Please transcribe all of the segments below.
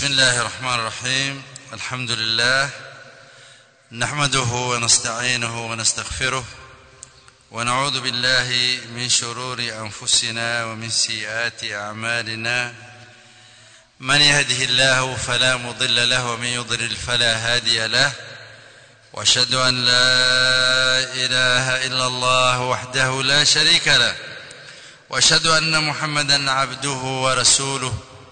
بسم الله الرحمن الرحيم الحمد لله نحمده ونستعينه ونستغفره ونعوذ بالله من شرور انفسنا ومن سيئات اعمالنا من يهده الله فلا مضل له ومن يضلل فلا هادي له واشهد ان لا اله الا الله وحده لا شريك له واشهد ان محمدا عبده ورسوله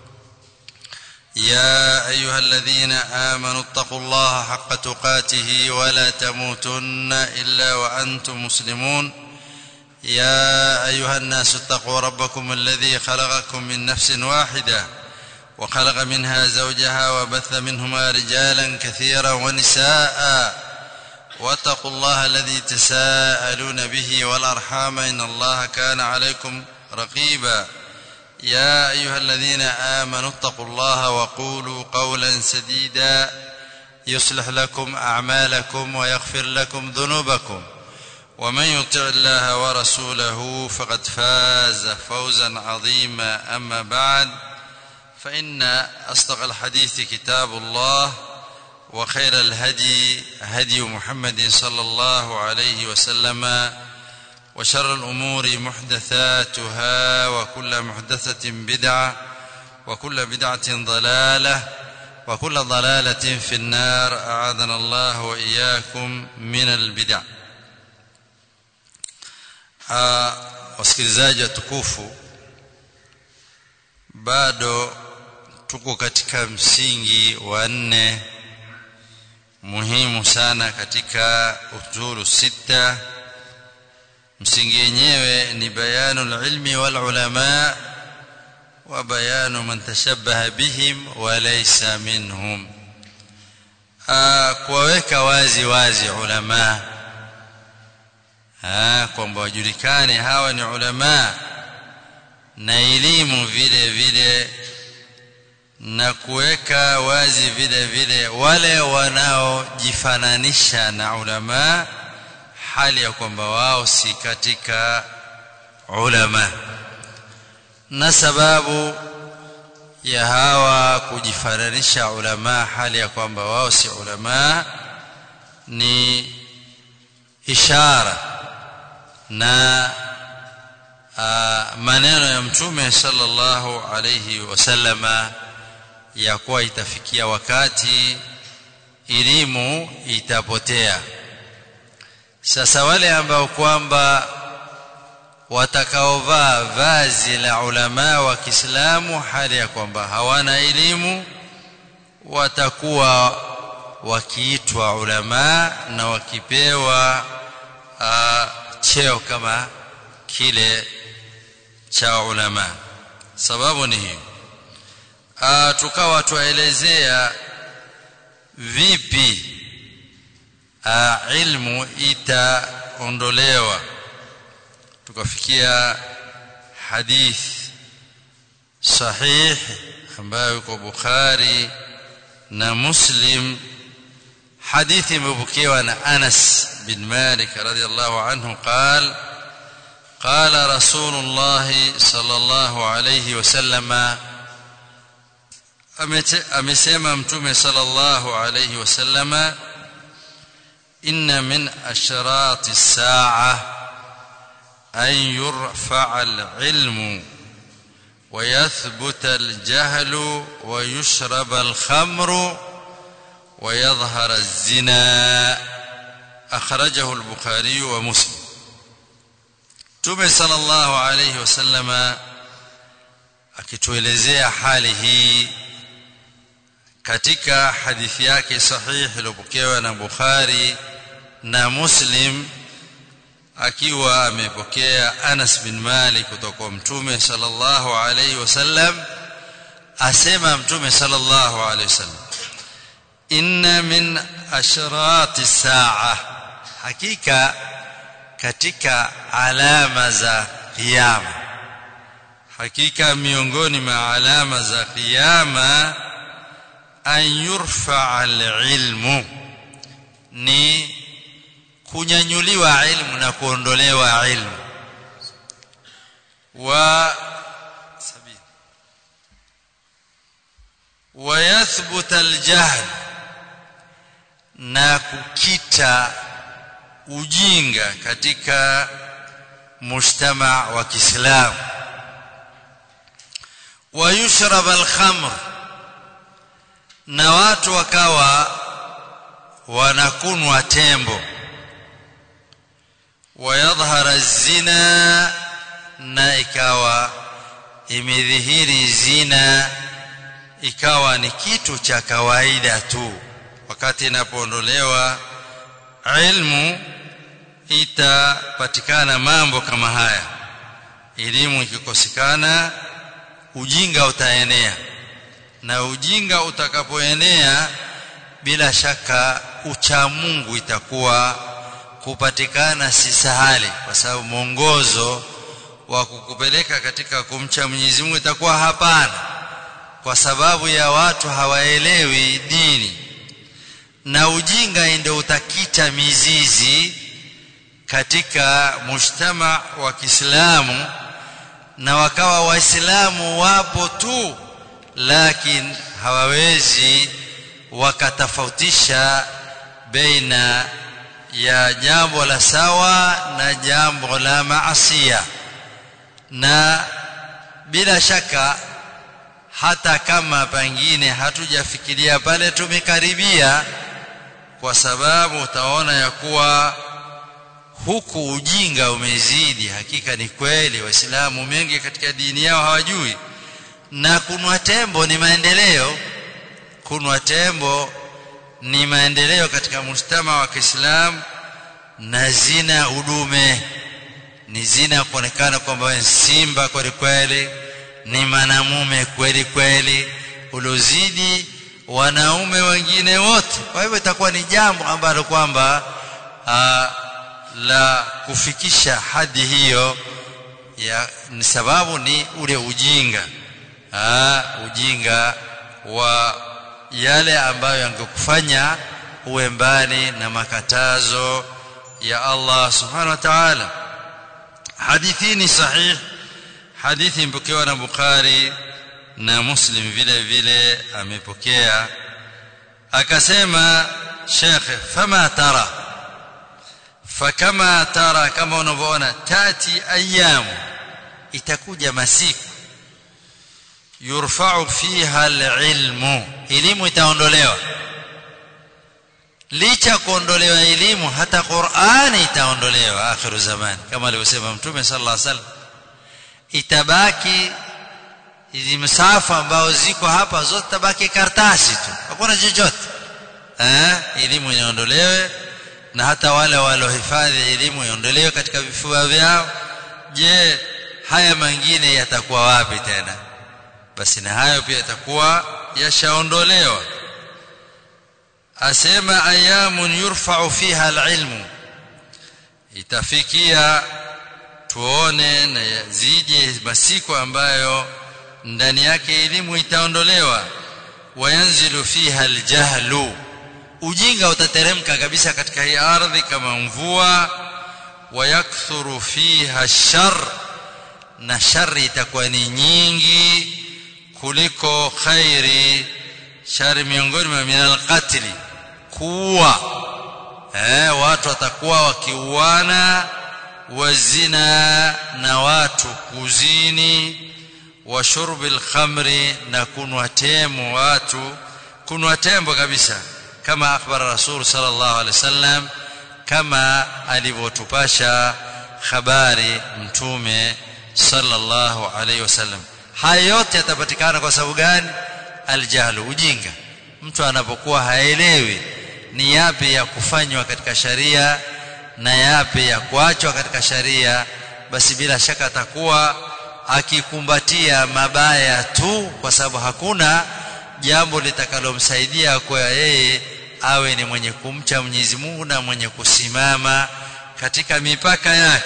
يا ايها الذين امنوا اتقوا الله حق تقاته ولا تموتن الا وانتم مسلمون يا ايها الناس اتقوا ربكم الذي خلقكم من نفس واحده وخلق منها زوجها وبث منهما رجالا كثيرا ونساء واتقوا الله الذي تساءلون به والارحام ان الله كان عليكم رقيبا يا ايها الذين امنوا اتقوا الله وقولوا قولا سديدا يصلح لكم اعمالكم ويغفر لكم ذنوبكم ومن يطع الله ورسوله فقد فاز فوزا عظيما اما بعد فان اصدق الحديث كتاب الله وخير الهدي هدي محمد صلى الله عليه وسلم وشر الامور محدثاتها وكل محدثه بدعه وكل بدعه ضلاله وكل ضلاله في النار اعاذنا الله واياكم من البدع wasikilizaji watukufu bado tuko katika msingi wa nne muhimu sana katika usulu sita msingi yenyewe ni bayanu ilmi wal ulama wa bayanu man tashabbaha bihim wa laysa minhum kuwaweka wazi wazi ulama kwamba wajulikane hawa ni ulama na elimu vile vile na kuweka wazi vile vile wale wanaojifananisha na ulama hali ya kwamba wao si katika ulama na sababu ya hawa kujifananisha ulama hali ya kwamba wao si ulama ni ishara na uh, maneno ya mtume sallallahu alayhi wasallama ya kuwa itafikia wakati elimu itapotea sasa wale ambao kwamba watakaovaa vazi la ulama wa Kiislamu hali ya kwamba hawana elimu watakuwa wakiitwa ulama na wakipewa uh, cheo kama kile cha ulama sababu ni hiyo uh, tukawa tuelezea vipi uh, ilmu itaondolewa tukafikia hadith sahih ambayo iko Bukhari na Muslim hadithi imepokewa na Anas bin Malik radhiyallahu anhu قال قال رسول الله صلى الله عليه وسلم amesema mtume sallallahu alayhi wasallama inna min ashrati as-sa'a an yurfa'a al-ilmu wa yathbuta al-jahlu wa yushraba al-khamru wa yadhhara az-zina akhrajahu al-bukhari wa muslim mtume sallallahu alayhi wasallama akituelezea hali hii katika hadithi yake sahihi iliyopokewa na Bukhari na Muslim akiwa amepokea Anas bin Malik kutoka kwa Mtume sallallahu alayhi wasallam asema Mtume sallallahu alayhi wasallam inna min ashrati saa hakika katika alama za kiyama hakika miongoni mwa alama za kiyama an yurfa alilmu ni kunyanyuliwa ilmu na kuondolewa ilmu wa sabini wayathbuta aljahl na kukita ujinga katika mujtama wa Kiislamu wayushrab alkhamr na watu wakawa wanakunwa tembo wayadhhara zina na ikawa imedhihiri zina ikawa ni kitu cha kawaida tu wakati inapoondolewa ilmu itapatikana mambo kama haya elimu ikikosekana ujinga utaenea na ujinga utakapoenea bila shaka ucha Mungu itakuwa kupatikana si sahali kwa sababu mwongozo wa kukupeleka katika kumcha Mwenyezi Mungu itakuwa hapana kwa sababu ya watu hawaelewi dini na ujinga ndio utakita mizizi katika mujtama wa Kiislamu na wakawa waislamu wapo tu lakini hawawezi wakatofautisha baina ya jambo la sawa na jambo la maasia na bila shaka hata kama pengine hatujafikiria pale tumekaribia kwa sababu utaona ya kuwa huku ujinga umezidi hakika ni kweli waislamu mengi katika dini yao hawajui na kunwa tembo ni maendeleo kunwa tembo ni maendeleo katika mujtama wa Kiislamu na zina udume ni zina kuonekana kwamba simba kweli kweli ni mwanamume kweli kweli uliozidi wanaume wengine wote kwa hivyo itakuwa ni jambo ambalo kwamba la kufikisha hadi hiyo ya ni sababu ni ule ujinga aa, ujinga wa yale ambayo yangekufanya uwe mbali na makatazo ya Allah subhanahu wa ta'ala hadithi ni sahih hadithi mpokewa na Bukhari na Muslim vile vile amepokea akasema Sheikh fama tara fakama tara kama unavyoona tati ayamu itakuja masiku yurfa'u fiha alilmu elimu itaondolewa licha kuondolewa elimu hata Qur'ani itaondolewa akhiru zamani kama alivyosema mtume sallallahu alaihi wasallam itabaki hizi msafa ambao ziko hapa zote tabaki karatasi tu hakuna chochote eh elimu inaondolewe na hata wale walohifadhi elimu iondolewe katika vifua vyao je haya mengine yatakuwa wapi tena basi na hayo pia yatakuwa yashaondolewa asema ayamun yurfa'u fiha alilmu itafikia tuone na zije masiku ambayo ndani yake elimu itaondolewa wayanzilu fiha aljahlu ujinga utateremka kabisa katika hii ardhi kama mvua wayakthuru fiha shar na shari itakuwa ni nyingi kuliko khairi shari miongoni mwa minal qatli kuua eh watu watakuwa wakiuana wazina na watu kuzini wa shurbil khamri na kunwa temo watu kunwa tembo kabisa kama akhbara rasul sallallahu alaihi wasallam kama alivyotupasha habari mtume sallallahu alaihi wasallam haya yote yatapatikana kwa sababu gani aljahlu ujinga mtu anapokuwa haelewi ni yapi ya kufanywa katika sharia na yapi ya kuachwa katika sharia basi bila shaka atakuwa akikumbatia mabaya tu kwa sababu hakuna jambo litakalomsaidia kwa yeye awe ni mwenye kumcha Mwenyezi Mungu na mwenye kusimama katika mipaka yake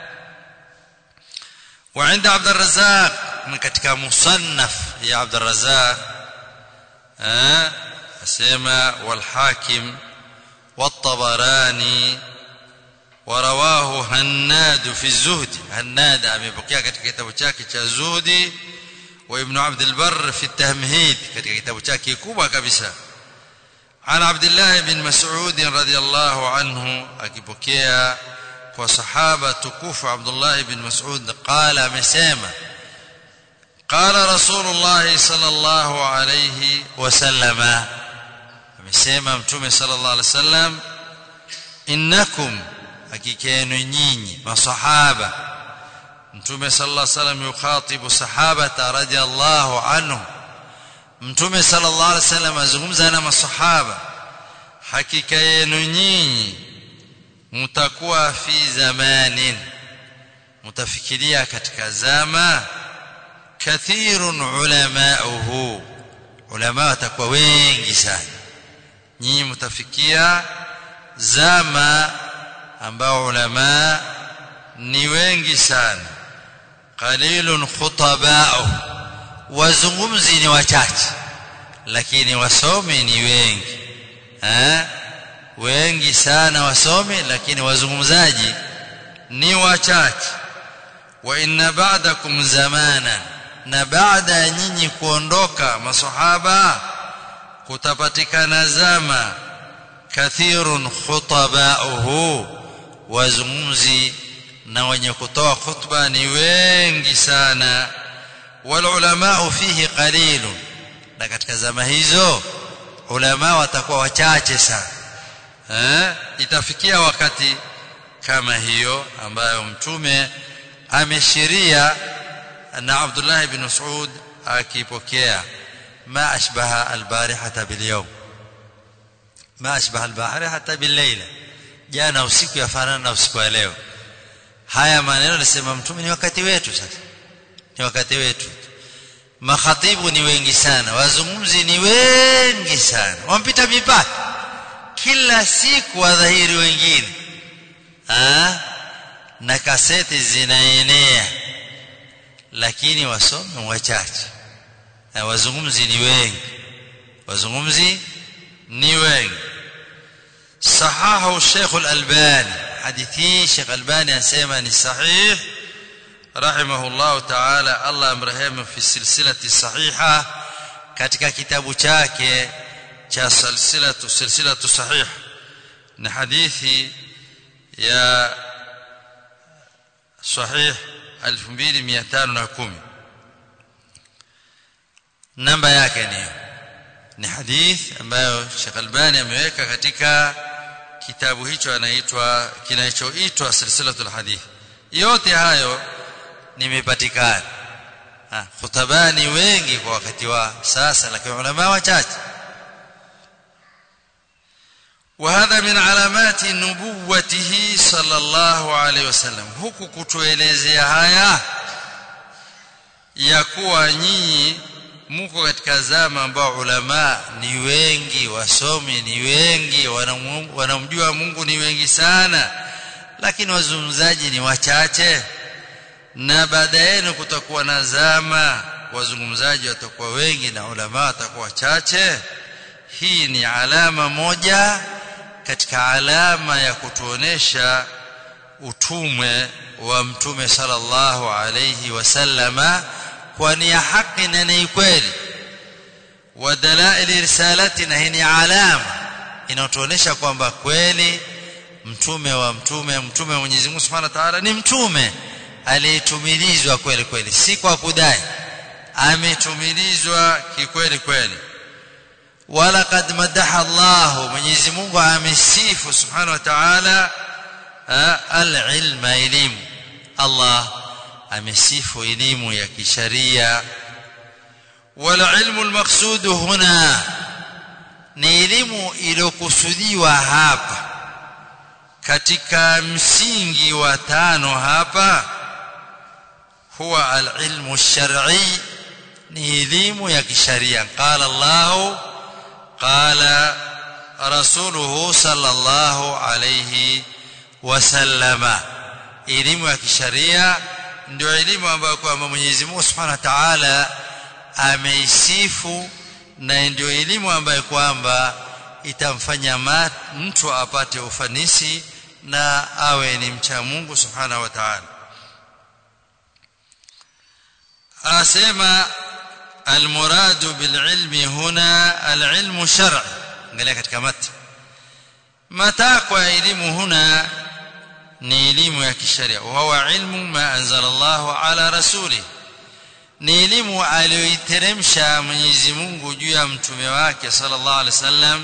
وعند عبد الرزاق من katika musannaf ya Abd الرزاق eh asema والحاكم والطبراني ورواه هناد في الزهد هناد amepokea katika kitabu chake cha zuhdi wa ibn abd albar fi at-tamhid katika kitabu chake kubwa kabisa عن عبد الله بن مسعود رضي الله عنه akipokea kwa sahaba tukufu Abdullah ibn Mas'ud qala amesema qala Rasulullah sallallahu alayhi wasallama amesema mtume sallallahu alayhi wasallam innakum hakikenu nyinyi masahaba mtume sallallahu alayhi wasallam yukhatibu sahabata radiyallahu anhu mtume sallallahu alaihi wasallam azungumza na masahaba hakika yenu nyinyi mtakuwa fi zamanin mtafikiria katika zama kathirun ulamauhu ulama watakuwa wengi sana nyinyi mtafikia zama ambao ulama ni wengi sana qalilun khutabauhu wazungumzi ni wachache lakini wasomi ni wengi eh wengi sana wasomi lakini wazungumzaji ni wachache wa inna ba'dakum zamana na baada ya nyinyi kuondoka masahaba kutapatikana zama kathirun khutabauhu wazungumzi na wenye kutoa khutba ni wengi sana والعلماء فيه قليل na katika zama hizo ulama watakuwa wachache sana eh itafikia wakati kama hiyo ambayo mtume ameshiria na Abdullah ibn Mas'ud akipokea ma ashbaha albarihata bilyawm ma ashbaha albarihata billayla jana usiku yafanana na usiku wa leo haya maneno nasema mtume ni wakati wetu sasa ni wakati wetu makhatibu ni wengi sana wazungumzi ni wengi sana wampita mipaka kila siku wadhahiri wengine ha? na kaseti zinaenea lakini wasomi wachache na wazungumzi ni wengi wazungumzi ni wengi sahahu Sheikh Al-Albani hadithi Sheikh Albani anasema ni sahih رحمه الله تعالى الله amrehemu fi silsilati sahiha katika kitabu chake cha silsilatu silsilatu sahih na hadithi ya sahih 2510 namba yake ni ni hadith ambayo Sheikh Albani ameweka katika kitabu hicho anaitwa kinachoitwa silsilatul hadith yote hayo nimepatikana khutabani wengi kwa wakati wa sasa lakini ulama wachache وهذا من علامات نبوته صلى الله عليه وسلم huku kutuelezea haya ya kuwa nyinyi mko katika zama ambao ulama ni wengi wasomi ni wengi wanamjua Mungu ni wengi sana lakini wazungumzaji ni wachache na baada yenu kutakuwa na zama wazungumzaji watakuwa wengi na ulama watakuwa wachache hii ni alama moja katika alama ya kutuonesha utume wa mtume sallallahu alayhi wasallama kwa ni ya haki na ni kweli wa dalail risalati na hii ni alama inayotuonesha kwamba kweli mtume wa mtume mtume wa Mwenyezi Mungu Subhanahu wa Ta'ala ni mtume aliyetumilizwa kweli kweli si kwa kudai ametumilizwa kikweli kweli wala kad madaha Allah Mwenyezi Mungu amesifu Subhanahu wa Ta'ala al-ilma elimu Allah amesifu elimu ya kisharia wala ilmu al-maqsud huna ni elimu iliyokusudiwa hapa katika msingi wa tano hapa huwa al-ilmu ash-shar'i ni elimu ya kisharia qala Allah qala rasuluhu sallallahu alayhi wasallama elimu ya kisharia ndio elimu ambayo kwamba Mwenyezi Mungu Subhanahu wa Ta'ala ameisifu na ndio elimu ambayo kwamba itamfanya mtu apate ufanisi na awe ni mcha Mungu Subhanahu wa Ta'ala asema المراد بالعلم هنا العلم الشرعي angalia katika mati matakwa ya elimu huna ni elimu ya kisheria wa huwa ilmu ma anzala Allah ala rasuli ni elimu aliyoiteremsha Mwenyezi Mungu juu ya mtume wake sallallahu alaihi wasallam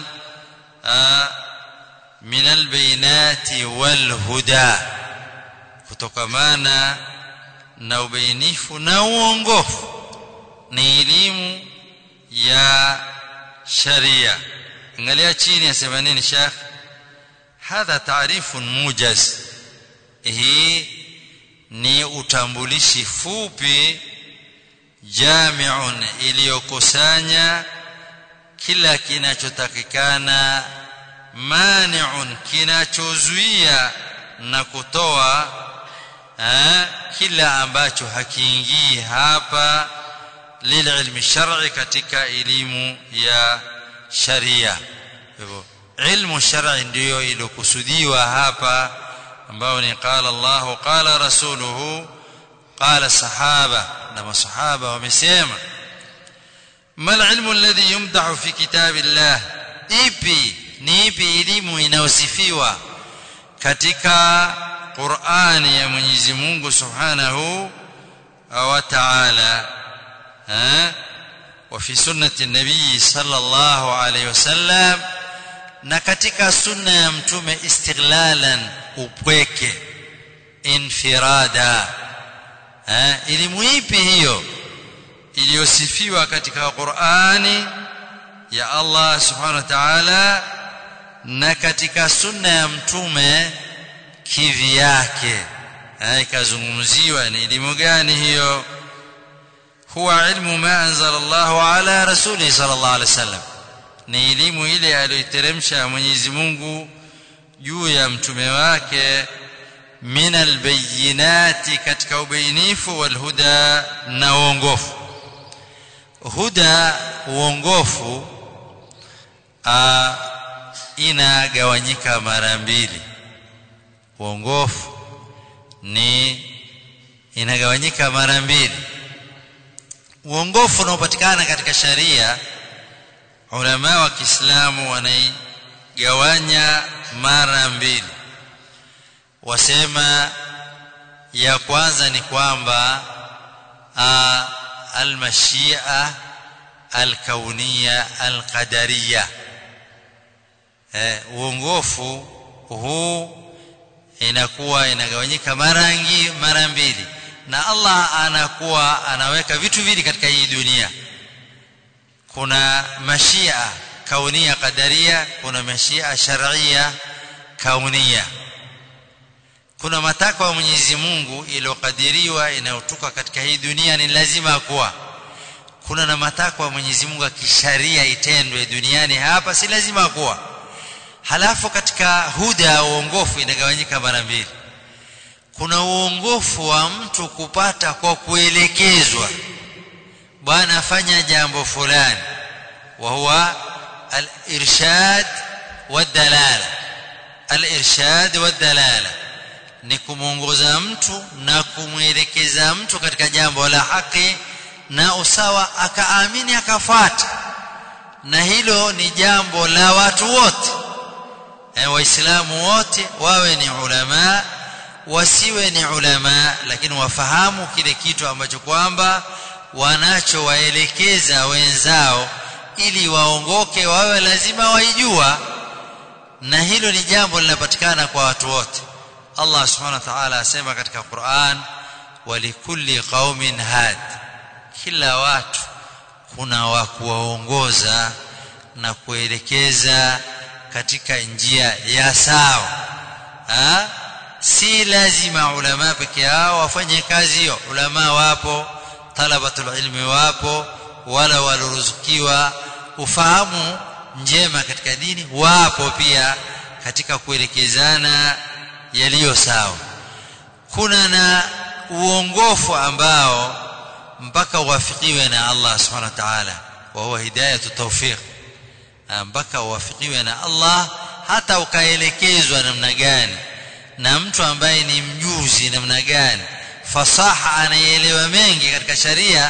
min albayinati walhuda kutokamana na ubainifu na uongofu ni elimu ya sharia angalia chini asema nini shekh hadha taarifun mujaz hii ni utambulishi fupi jamiun iliyokusanya kila kinachotakikana maniun kinachozuia na kutoa eh, kila ambacho hakiingii hapa lililmi shar'i katika elimu ya sharia hivyo ilmu shar'i ndiyo iliyokusudiwa hapa ambao ni qala Allah qala rasuluhu qala sahaba na masahaba wamesema mal ilmu alladhi yumdahu fi kitabillah ipi ni ipi elimu inayosifiwa katika Qur'ani ya Mwenyezi Mungu Subhanahu wa Ta'ala ha wa fi sunnati an-nabii sallallahu alayhi wasallam na katika sunna ya mtume istighlalan upweke infirada ha elimu ipi hiyo iliyosifiwa katika Qur'ani ya Allah subhanahu wa ta'ala na katika sunna ya mtume kivyake ikazungumziwa ni elimu gani hiyo huwa ilmu ma anzala Allah ala rasuli sallallahu alaihi wasallam ni elimu ile aliyoteremsha Mwenyezi Mungu juu ya mtume wake min albayinati katika ubainifu walhuda na uongofu huda uongofu inagawanyika mara mbili uongofu ni inagawanyika mara mbili uongofu unaopatikana katika sharia ulama wa Kiislamu wanaigawanya mara mbili wasema ya kwanza ni kwamba almashia alkauniya alqadariya eh, uongofu huu inakuwa inagawanyika mara mara mbili na Allah anakuwa anaweka vitu vili katika hii dunia kuna mashia kaunia qadaria kuna mashia sharia kaunia kuna matakwa ya Mwenyezi Mungu iliyokadiriwa inayotoka katika hii dunia ni lazima kuwa kuna na matakwa ya Mwenyezi Mungu kisharia itendwe duniani hapa si lazima kuwa halafu katika huda uongofu inagawanyika mara mbili kuna uongofu wa mtu kupata kwa kuelekezwa bwana fanya jambo fulani wa huwa al-irshad wad-dalala al-irshad wad-dalala ni kumwongoza mtu na kumwelekeza mtu katika jambo la haki na usawa akaamini akafuata na hilo ni jambo la watu wote e, waislamu wote wawe ni ulama wasiwe ni ulama lakini wafahamu kile kitu ambacho kwamba wanachowaelekeza wenzao ili waongoke wawe lazima waijua na hilo ni jambo linapatikana kwa watu wote Allah subhanahu wa ta'ala asema katika Qur'an walikulli qaumin had kila watu kuna wa kuwaongoza na kuelekeza katika njia ya sawa ha? si lazima ulama peke yao wafanye kazi hiyo ulama wapo talabatul ilmi wapo wala waloruzukiwa ufahamu njema katika dini wapo pia katika kuelekezana yaliyo sawa kuna na uongofu ambao mpaka uwafikiwe na Allah subhanahu wa ta'ala wa huwa hidayatu tawfiq mpaka uwafikiwe na Allah hata ukaelekezwa namna gani na mtu ambaye ni mjuzi namna gani fasaha anayeelewa mengi katika sharia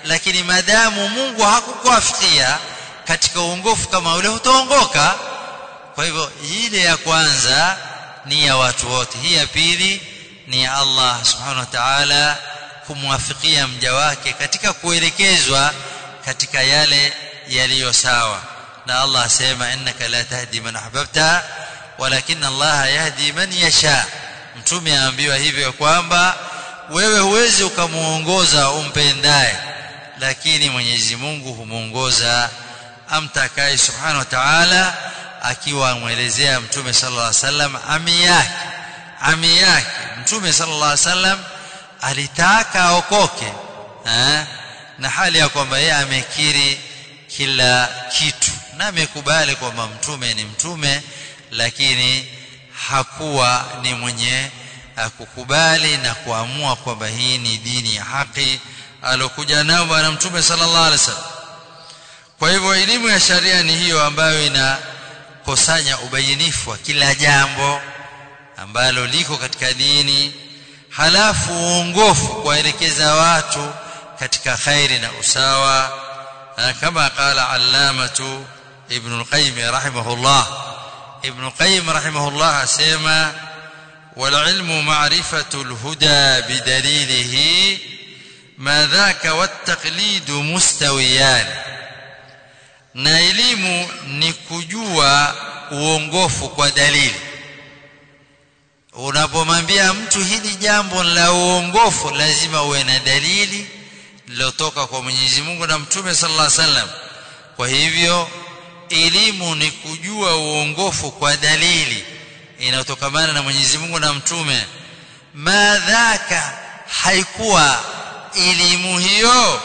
lakini madamu Mungu hakukuafikia katika uongofu kama ule utaongoka kwa hivyo ile ya kwanza ni ya watu wote hii ya pili ni ya Allah subhanahu wa ta'ala kumwafikia mja wake katika kuelekezwa katika yale yaliyo sawa na Allah asema innaka la tahdi man ahbabta walakin Allah yahdi man yasha mtume aambiwa hivyo kwamba wewe huwezi ukamuongoza umpendaye lakini Mwenyezi Mungu humuongoza amtakaye subhanahu wa ta'ala akiwa amwelezea mtume sallallahu alaihi wasallam ami yake ami yake mtume sallallahu alaihi wasallam alitaka aokoke eh? na hali ya kwamba yeye amekiri kila kitu na amekubali kwamba mtume ni mtume lakini hakuwa ni mwenye kukubali na kuamua kwamba hii ni dini ya haki alokuja nao bwana mtume sallallahu alaihi wasallam kwa hivyo elimu ya sharia ni hiyo ambayo inakusanya ubainifu wa kila jambo ambalo liko katika dini halafu uongofu kuwaelekeza watu katika khairi na usawa kama qala allamatu ibn al-qayyim rahimahullah ibn al-qayyim rahimahullah asema والعلم معرفة الهدى بدليله ما ذاك والتقليد مستويان na elimu ni kujua uongofu kwa dalili unapomwambia mtu hili jambo la uongofu lazima uwe na dalili lilotoka kwa Mwenyezi Mungu na Mtume sallallahu alaihi wasallam kwa hivyo elimu ni kujua uongofu kwa dalili inayotokamana na Mwenyezi Mungu na Mtume madhaka haikuwa elimu hiyo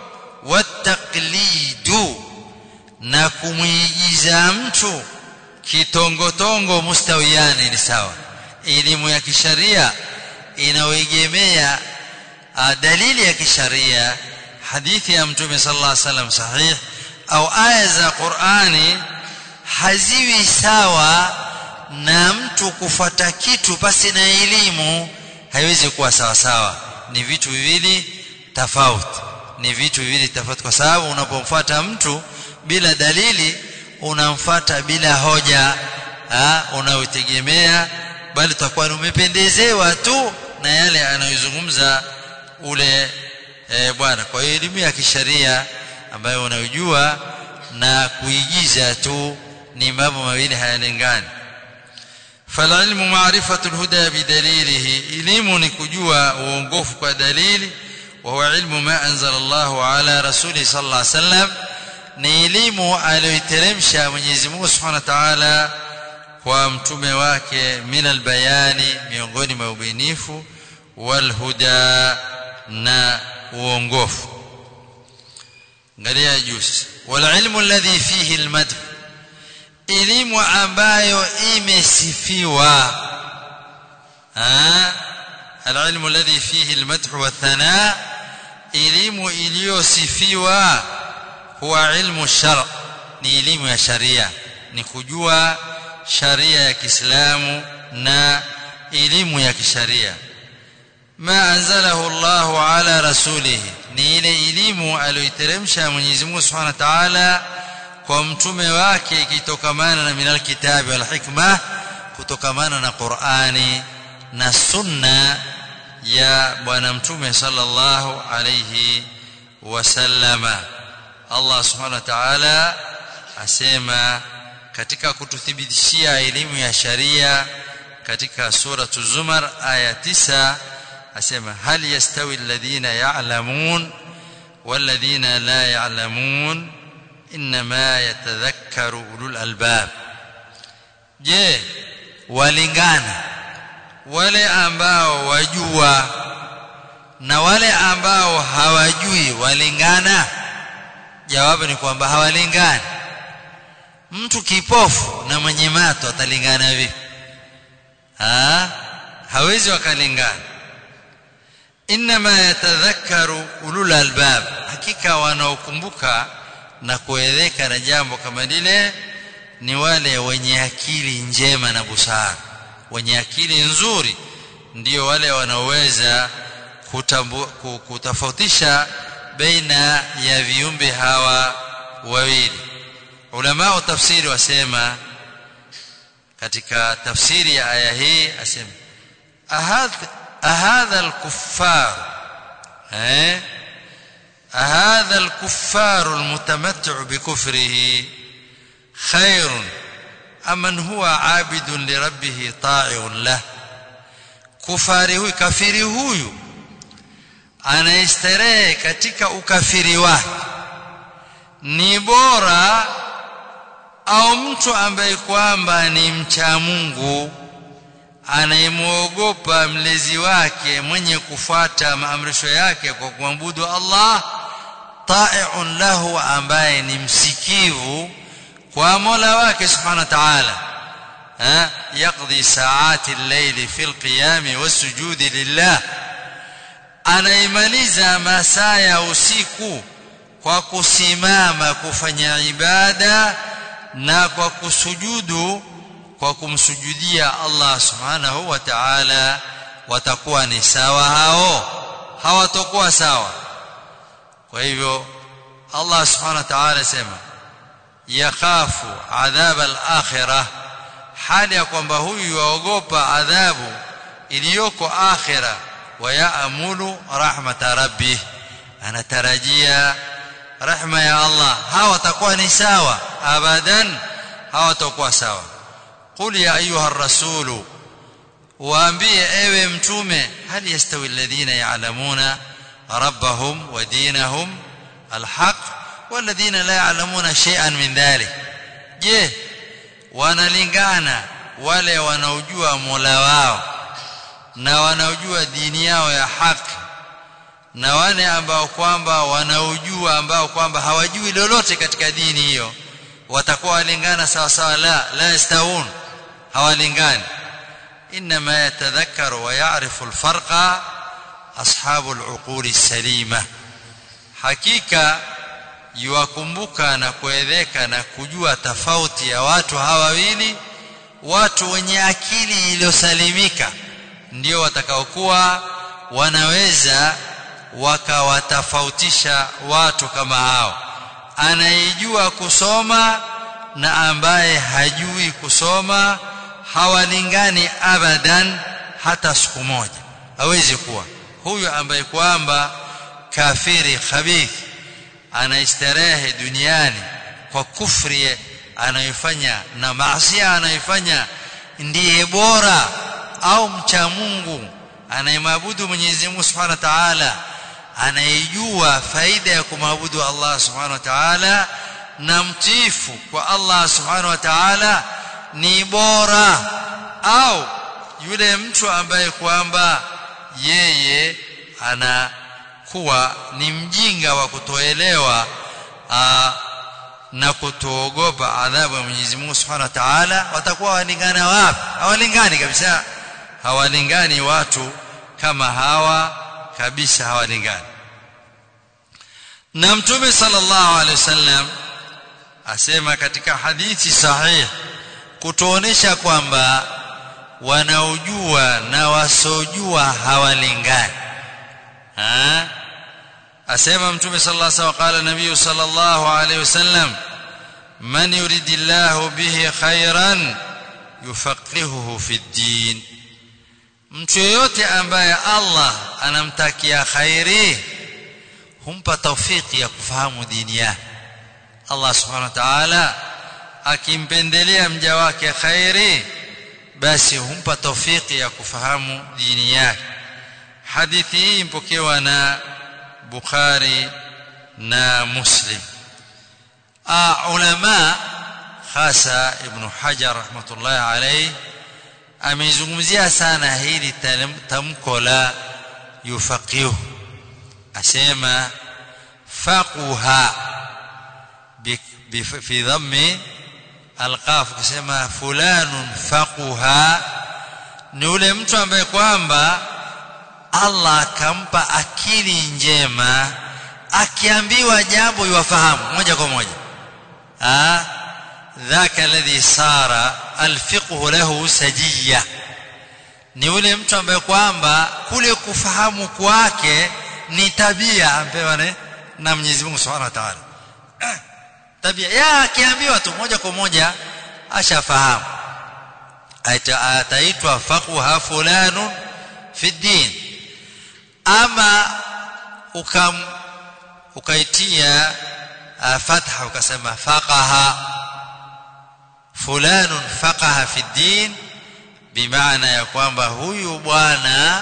wataklidu na kumwigiza mtu kitongotongo mustawiani ni sawa elimu ya kisharia inaoegemea dalili ya kisharia hadithi ya mtume sallallahu alaihi wasallam sahih au aya za Qur'ani haziwi sawa na mtu kufata kitu pasi na elimu haiwezi kuwa sawa sawa ni vitu viwili tofauti ni vitu viwili tofauti kwa sababu unapomfuata mtu bila dalili unamfuata bila hoja unayotegemea bali utakuwa umependezewa tu na yale anayozungumza ule e, bwana kwa hiyo elimu ya kisharia ambayo unayojua na kuigiza tu ni mambo mawili hayalingani فالعلم معرفة الهدى بدليله علم نكجوا وونغوف كدليل وهو علم ما أنزل الله على رسوله صلى الله عليه وسلم ni elimu aliyoiteremsha Mwenyezi Mungu Subhanahu wa Ta'ala kwa mtume wake min albayani miongoni mwa ubinifu wal huda na uongofu angalia juzi wal ilmu alladhi fihi almadh elimu ambayo imesifiwa العلم الذي فيه المدح والثناء elimu iliyosifiwa huwa ilmu shar ni elimu ya sharia ni kujua sharia ya Kiislamu na elimu ya kisharia ma anzalahu Allahu ala rasulih ni ile elimu aliyoiteremsha Mwenyezi Mungu Subhanahu wa Ta'ala kwa mtume wake ikitokamana na minal kitabi wal hikma kutokamana na Qur'ani na sunna ya bwana mtume sallallahu alayhi wasallama Allah subhanahu wa ta'ala asema katika kututhibitishia elimu ya sharia katika sura zumar aya 9 asema hal yastawi alladhina ya'lamun walladhina la ya'lamun inma yatadhakkaru ulul albab je walingana wale ambao wajua na wale ambao hawajui walingana jawabu ni kwamba hawalingani mtu kipofu na mwenye mato atalingana vipi ha hawezi wakalingana inma yatadhakkaru ulul albab hakika wanaokumbuka na kueleka na jambo kama lile ni wale wenye akili njema na busara wenye akili nzuri ndio wale wanaoweza kutofautisha baina ya viumbe hawa wawili ulama wa tafsiri wasema katika tafsiri ya aya hii asema ahadha al-kuffar eh ahadha al-kuffar al-mutamattu' bikufrihi khairun aman huwa 'abidun li rabbih ta'i'un lah kufari huyu kafiri huyu anaistarehe katika ukafiri wake ni bora au mtu ambaye kwamba ni mcha Mungu anayemwogopa mlezi wake mwenye kufuata maamrisho yake kwa kumwabudu Allah ta'i'un lahu ambaye ni msikivu kwa Mola wake subhanahu wa ta'ala yaqdi saati al-layli fi al-qiyam was-sujud lillah anaimaliza masaa ya usiku kwa kusimama kufanya ibada na kwa kusujudu kwa kumsujudia Allah subhanahu wa ta'ala watakuwa ni sawa hao hawatakuwa sawa kwa hivyo Allah subhanahu wa ta'ala sema yakhafu adhab al-akhirah hali ya kwamba huyu yaogopa adhabu iliyoko akhira wa yaamulu rahmata rabbih anatarajia rahma ya Allah hawa watakuwa ni sawa abadan hawa watakuwa sawa qul ya ayuha rasulu waambie ewe mtume hal yastawi alladhina ya'lamuna rabbahum wa dinahum alhaq walladhina la ya'lamuna shay'an min dhalik je wanalingana wale wanaojua Mola wao na wanaojua dini yao ya haki na wale ambao kwamba wanaojua ambao kwamba hawajui lolote katika dini hiyo watakuwa walingana sawa sawa la la yastawun hawalingani inma yatadhakkaru wa ya'rifu alfarqa ashabu aluquli salima hakika yuwakumbuka na kuedheka na kujua tofauti ya watu hawa wawili watu wenye akili iliyosalimika ndio watakaokuwa wanaweza wakawatofautisha watu kama hao anayejua kusoma na ambaye hajui kusoma hawalingani abadan hata siku moja hawezi kuwa huyu ambaye kwamba kafiri khabith anaistarehe duniani kwa kufri anayofanya na maasi anayofanya ndiye bora au mcha Mungu anayemwabudu Mwenyezi Mungu Subhanahu wa Ta'ala anayejua faida ya kumwabudu Allah Subhanahu wa Ta'ala na mtifu kwa Allah Subhanahu wa Ta'ala ni bora au yule mtu ambaye kwamba yeye anakuwa ni mjinga wa kutoelewa na kutoogopa adhabu ya Mwenyezi Mungu Subhanahu wa Ta'ala watakuwa walingana wapi hawalingani kabisa hawalingani watu kama hawa kabisa hawalingani na mtume sallallahu alaihi wasallam asema katika hadithi sahih kutuonesha kwamba wanaojua na wasojua hawalingani ha? asema mtume sallallahu alaihi wasallam qala nabii sallallahu alaihi wasallam man yuridillahu bihi khairan yufaqihuhu fi ddin mtu yeyote ambaye Allah anamtakia khairi humpa taufiki ya kufahamu dini yake Allah subhanahu wa ta'ala akimpendelea mja wake khairi basi humpa taufiki ya kufahamu dini yake hadithi hii mpokewa na Bukhari na Muslim a ulama hasa ibn Hajar rahmatullahi alayhi ameizungumzia sana hili tamko la yufaqihu asema faquha fi dhammi alqaf kusema fulanun faquha ni ule mtu ambaye kwamba Allah akampa akili njema akiambiwa jambo yuwafahamu moja kwa moja ah dhaka alladhi sara alfiqhu lahu sajiyya ni ule mtu ambaye kwamba kule kufahamu kwake ni tabia ampewa ne na Mwenyezi Mungu Subhanahu wa Ta'ala tabia ya akiambiwa tu moja kwa moja ashafahamu ataitwa faqha fulanun fi din ama ukam ukaitia fatha ukasema faqaha fulanun faqaha fi din bimaana ya kwamba huyu bwana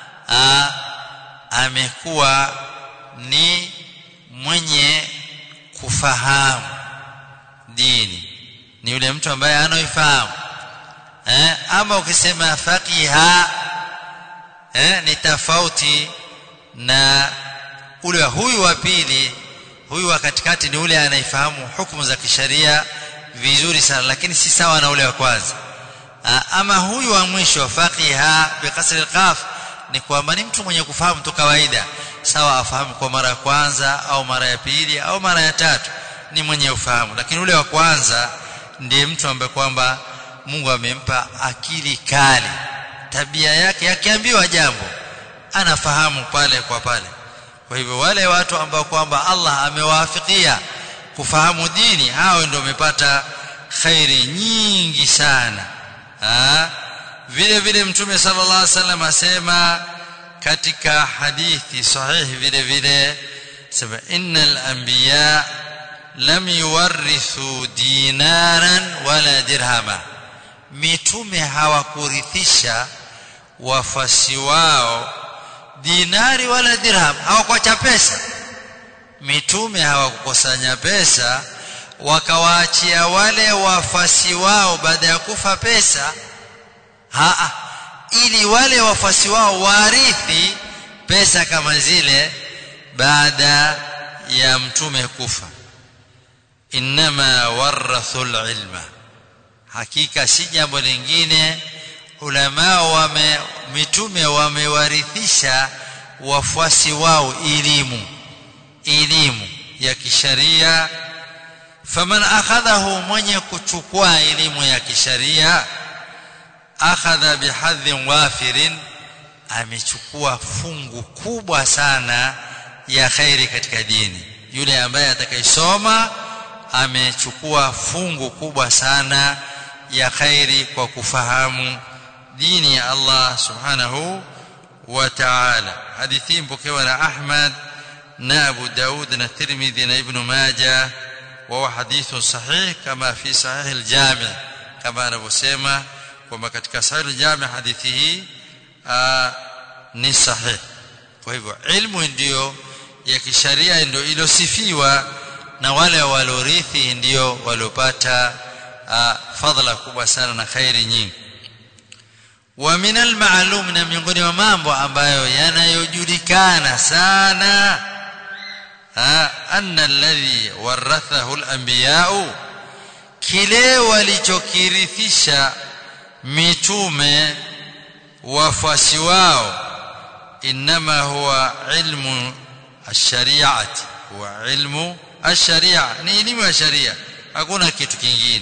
amekuwa ni mwenye kufahamu dini ni yule mtu ambaye anaoifahamu eh, ama ukisema faqiha eh, ni tofauti na ule huyu wa pili huyu wa katikati ni ule anaifahamu hukumu za kisheria vizuri sana lakini si sawa na ule wa kwanza ama huyu wa mwisho faqiha biqasri alqaf ni kwamba ni mtu mwenye kufahamu tu kawaida sawa afahamu kwa mara ya kwanza au mara ya pili au mara ya tatu ni mwenye ufahamu lakini ule wa kwanza ndiye mtu ambaye kwamba Mungu amempa akili kali tabia yake akiambiwa jambo anafahamu pale kwa pale kwa hivyo wale watu ambao kwamba Allah amewaafikia kufahamu dini hao ndio wamepata khairi nyingi sana ha? vile vile mtume sallallahu alaihi wasallam asema katika hadithi sahihi vile vile sema innal anbiya lam yuwarithu dinaran wala dirhama mitume hawakurithisha wafasi wao dinari wala dirham hawakuacha pesa mitume hawakukusanya pesa wakawaachia wale wafasi wao baada ya kufa pesa haa ili wale wafasi wao warithi pesa kama zile baada ya mtume kufa inma warathul ilma hakika si jambo lingine ulama wame mitume wamewarithisha wafuasi wao elimu elimu ya kisharia faman akhadhahu mwenye kuchukua elimu ya kisharia akhadha bihadhin wafirin amechukua fungu kubwa sana ya khairi katika dini yule ambaye atakayesoma amechukua fungu kubwa sana ya khairi kwa kufahamu dini ya Allah subhanahu wa ta'ala hadithi mpokewa na Ahmad na Abu Daud na Tirmidhi na Ibn Majah wa hadithu sahih kama fi sahih al-Jami' kama anavyosema kwamba katika sahih al-Jami' hadithi hii ni sahih kwa hivyo ilmu ndiyo ya kisharia ndio ilosifiwa na wale walorithi ndio waliopata fadhila kubwa sana na khairi nyingi wa min almaalum na miongoni mwa mambo ambayo yanayojulikana sana anna alladhi warathahu alanbiya'u kile walichokirithisha mitume wafuasi wao inma huwa ilmu ash-shari'ati huwa ilmu ash-shari'a ni elimu ya sharia hakuna kitu kingine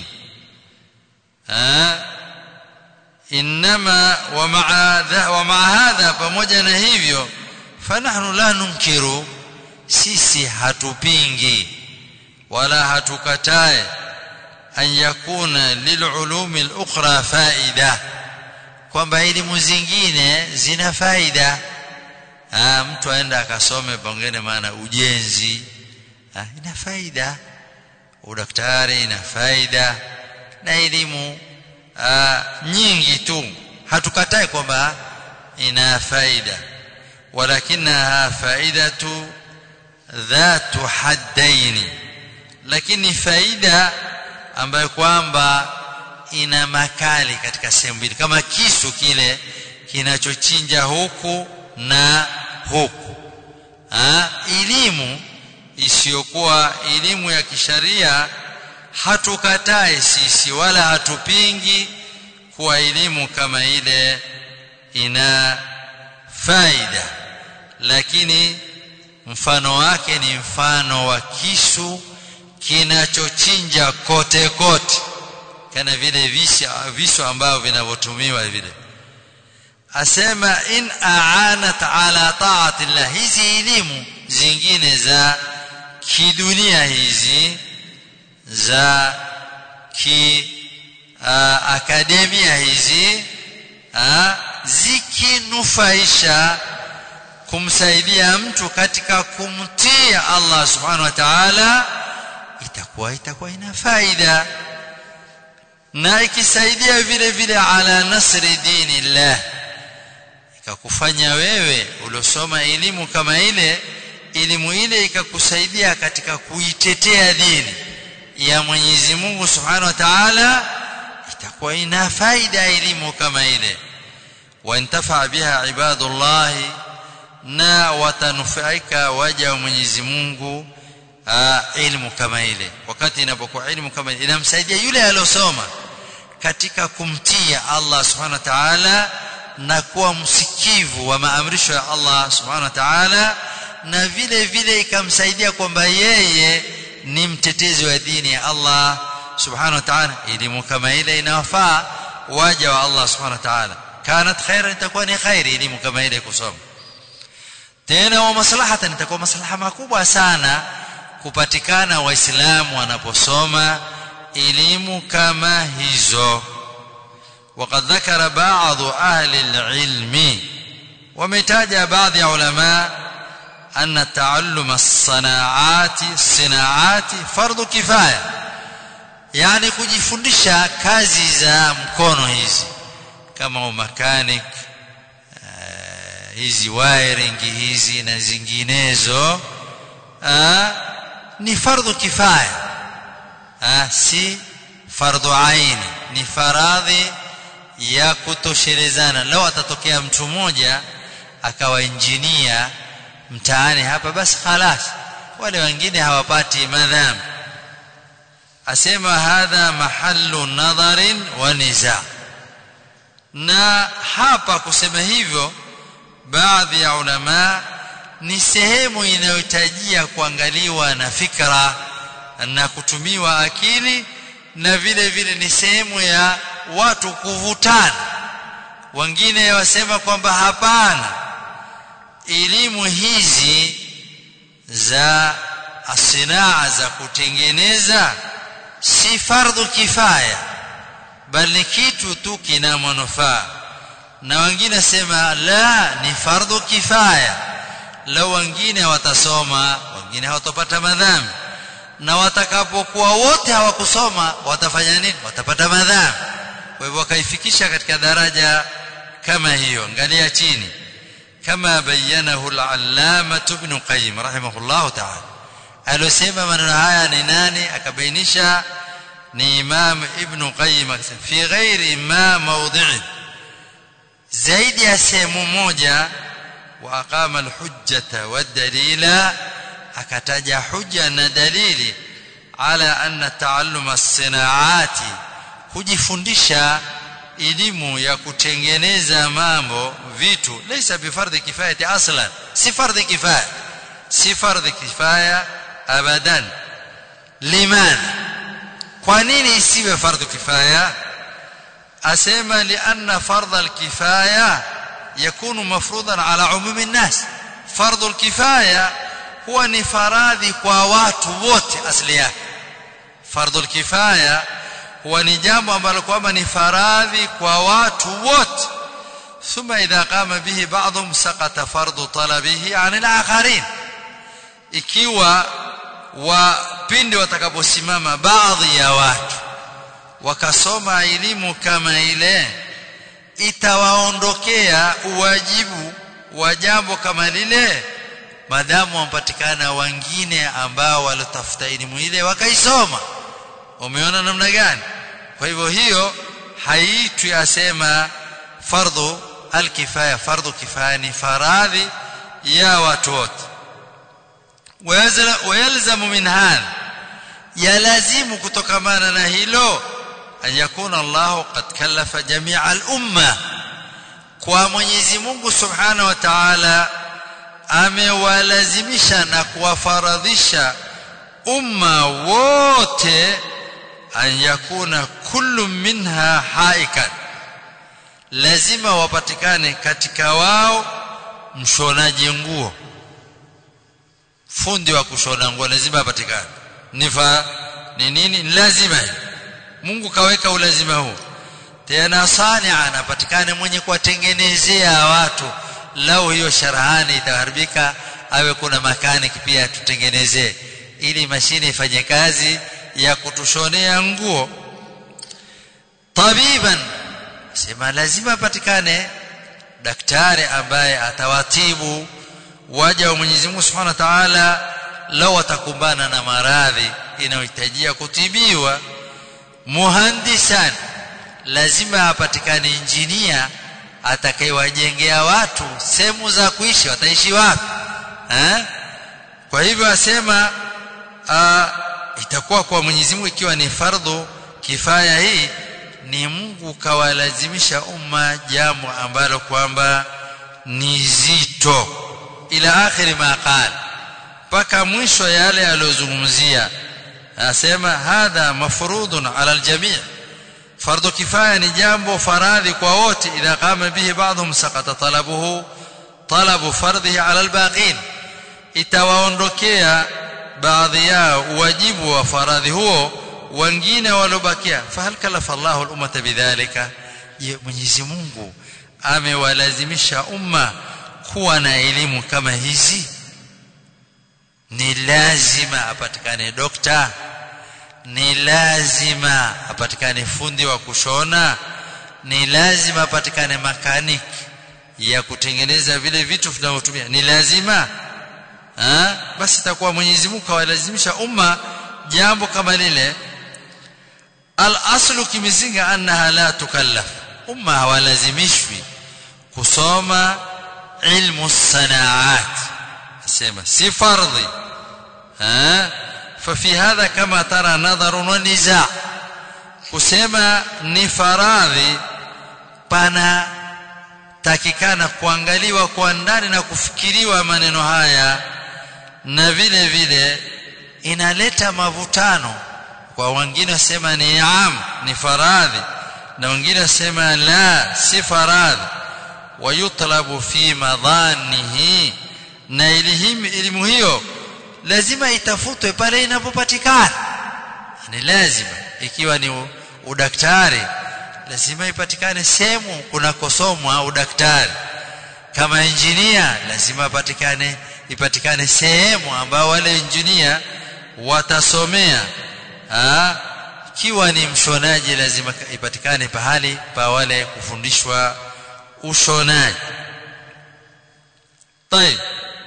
inma wa ma'a wa ma'a hadha pamoja na hivyo fanahnu la nunkiru sisi hatupingi wala hatukatae an yakuna lilulumi al-ukhra faida kwamba elimu zingine zina faida ah mtu aenda akasome pengine maana ujenzi ah, ina faida udaktari ina faida na elimu ah, nyingi tu hatukatai kwamba ina faida walakinaha faidatu dhatu haddaini lakini faida ambayo kwamba ina makali katika sehemu mbili kama kisu kile kinachochinja huku na huku ha? elimu isiyokuwa elimu ya kisharia hatukatai sisi wala hatupingi kuwa elimu kama ile ina faida lakini mfano wake ni mfano wa kisu kinachochinja kote kote kana vile visu ambavyo vinavyotumiwa vile asema in aanat ala taati llah hizi elimu zingine za kidunia hizi za ki uh, akademia hizi uh, zikinufaisha kumsaidia mtu katika kumtii Allah subhanahu wa ta'ala itakuwa itakuwa ina faida na ikisaidia vile vile ala nasri dinillah ikakufanya wewe uliosoma elimu kama ile elimu ile ikakusaidia katika kuitetea dini ya Mwenyezi Mungu Subhanahu wa Ta'ala itakuwa ina faida elimu kama ile wantafa biha ibadullah na watanufaika waja wa Mwenyezi Mungu ilmu kama ile wakati inapokuwa ilmu kama ile inamsaidia yule aliyosoma katika kumtia Allah Subhanahu wa Ta'ala na kuwa msikivu wa maamrisho ya Allah Subhanahu wa Ta'ala na vile vile ikamsaidia kwamba yeye ni mtetezi wa dini ya Allah Subhanahu wa Ta'ala elimu kama ile inawafaa waja wa Allah Subhanahu wa Ta'ala kanat khairan itakuwa ni khairi elimu kama ile kusoma tena wa maslahatan itakuwa maslaha makubwa sana kupatikana waislamu wanaposoma elimu kama hizo وقد ذكر بعض أهل العلم ومتاج بعض علماء أن تعلم الصناعات الصناعات فرض كفاية يعني kujifundisha kazi za mkono hizi kama mechanic hizi wiring hizi na zinginezo ni fardhu kifaya si fardhu aini ni faradhi ya kutoshelezana lao atatokea mtu mmoja akawa injinia mtaani hapa basi khalas wale wengine hawapati madhambi asema hadha mahallu nadharin wa niza na hapa kusema hivyo baadhi ya ulama ni sehemu inayohitajia kuangaliwa na fikra na kutumiwa akili na vile vile ni sehemu ya watu kuvutana wengine wasema kwamba hapana elimu hizi za asinaa za kutengeneza si fardhu kifaya bali kitu tu kina manufaa na wengine sema la ni fardhu kifaya lao wengine watasoma wengine hawatopata madhambi na watakapokuwa wote hawakusoma watafanya nini watapata madhambi kwa hivyo wakaifikisha katika daraja kama hiyo angalia chini kama bayanahu al-allama ibn qayyim rahimahullah ta'ala alosema maneno haya ni nani akabainisha ni imam ibn qayyim akasema fi ghairi ma mawdhi'i zaidi ya sehemu moja wa aqama al-hujjata wad-dalila akataja hujja na dalili ala anna taalluma as-sinaati kujifundisha elimu ya kutengeneza mambo vitu laysa bifardhi kifayati aslan si fardhi kifaya si fardhi kifaya abadan liman kwa nini isiwe fardhu kifaya asema lianna fardha alkifaya yakunu mafruḍan ala umumi an-nas fardhu alkifaya huwa ni faradhi kwa watu wote asili yake fardhu alkifaya huwa ni jambo ambalo kwamba ni faradhi kwa watu wote thumma idha qama bihi ba'dhum saqata fardu talabihi 'an al-akharin ikiwa wapindi watakaposimama baadhi ya watu wakasoma elimu kama ile itawaondokea uwajibu wa jambo kama lile madamu wampatikana wengine ambao walitafuta elimu ile wakaisoma umeona namna gani kwa hivyo hiyo haitwi asema fardhu alkifaya fardhu kifaya ni faradhi ya watu wote wayalzamu min hadha yalazimu kutokamana na hilo an yakuna Allah qad kallafa jami'a al-umma kwa Mwenyezi Mungu Subhanahu wa Ta'ala amewalazimisha na kuwafaradhisha umma wote an yakuna kullu minha haikan lazima wapatikane katika wao mshonaji nguo fundi wa kushona nguo lazima apatikane nifa ni nini ni lazima Mungu kaweka ulazima huu tena sania anapatikane mwenye kuwatengenezea watu lau hiyo sharahani itaharibika awe kuna makaniki pia tutengenezee ili mashine ifanye kazi ya kutushonea nguo tabiban sema lazima apatikane daktari ambaye atawatibu waja wa Mwenyezi Mungu Subhanahu wa Ta'ala lau atakumbana na maradhi inayohitajia kutibiwa muhandisan lazima apatikane injinia atakayewajengea watu sehemu za kuishi wataishi wapi eh? kwa hivyo asema itakuwa kwa Mwenyezi Mungu ikiwa ni fardhu kifaya hii ni Mungu kawalazimisha umma jambo ambalo kwamba ni zito ila akhiri ma qala mpaka mwisho yale aliyozungumzia asema hadha mafrudun ala aljami' fardhu kifaya ni jambo faradhi kwa wote idha qama bihi ba'dhum saqata talabuhu talabu fardhihi ala albaqin itawaondokea baadhi yao wajibu wa faradhi huo wengine walobakia fahal kalafa Allahu al-ummata bidhalika je Mwenyezi Mungu amewalazimisha umma kuwa na elimu kama hizi ni lazima apatikane dokta ni lazima apatikane fundi wa kushona ni lazima apatikane makaniki ya kutengeneza vile vitu tunavyotumia ni lazima ha? basi itakuwa Mwenyezi Mungu kawalazimisha umma jambo kama lile al-aslu kimizinga annaha la tukallaf umma hawalazimishwi kusoma ilmu sanaat asema si fardhi ha ففي هذا كما ترى نظر ونزاع kusema ni faradhi pana takikana kuangaliwa kwa ndani na kufikiriwa maneno haya na vile vile inaleta mavutano kwa wengine wasema ni am ni faradhi na wengine wasema la si faradhi wayutlabu fi madhanihi na elimu hiyo lazima itafutwe pale inapopatikana ni lazima ikiwa ni udaktari lazima ipatikane sehemu kunakosomwa udaktari kama injinia lazima ipatikane ipatikane sehemu ambao wale injinia watasomea ikiwa ni mshonaji lazima ipatikane pahali pa wale kufundishwa ushonaji طيب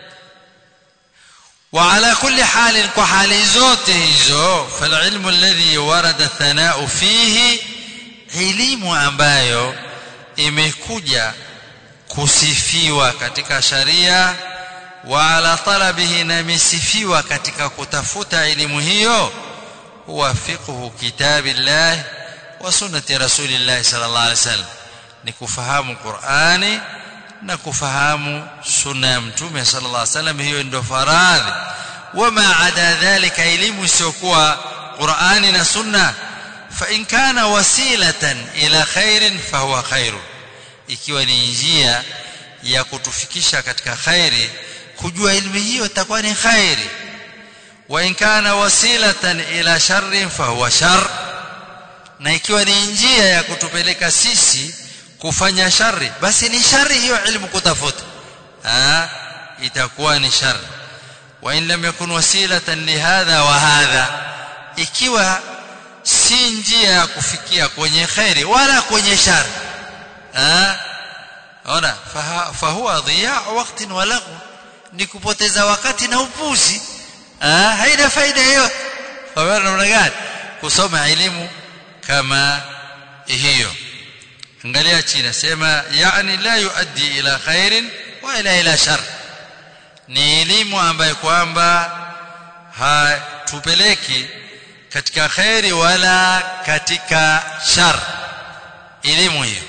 وعلى كل حال وحال zote hizo فالعلم الذي ورد الثناء فيه elimu ambayo imekuja kusifiwa katika sharia wa ala talabihi na imesifiwa katika kutafuta elimu hiyo huwa fiqhu kitabillah wa sunnati rasulillah sallallahu alaihi wasallam ni kufahamu Qur'ani na kufahamu sunna ya mtume sallallahu alaihi wasallam hiyo ndio faradhi wama ada dhalika elimu isiyokuwa Qur'ani na sunna fa in kana wasilatan ila khairin fahuwa khairu ikiwa ni njia ya kutufikisha katika khairi kujua elimu hiyo itakuwa ni khairi wa in kana wasilatan ila sharrin fahuwa shar na ikiwa ni njia ya kutupeleka sisi kufanya shari basi ni shari hiyo ilmu kutafuta ah itakuwa ni shari wa in lam yakun wasilatan lihadha wa hadha ikiwa si njia ya kufikia kwenye khairi wala kwenye shari ah ona fahuwa dhiya wakati wa laghu ni kupoteza wakati na upuzi ah haina faida hiyo kwa namna gani kusoma elimu kama hiyo angalia chini sema yani la yuaddi ila khairin wa ila ila shar ni elimu ambayo kwamba hatupeleki katika khairi wala katika shar elimu hiyo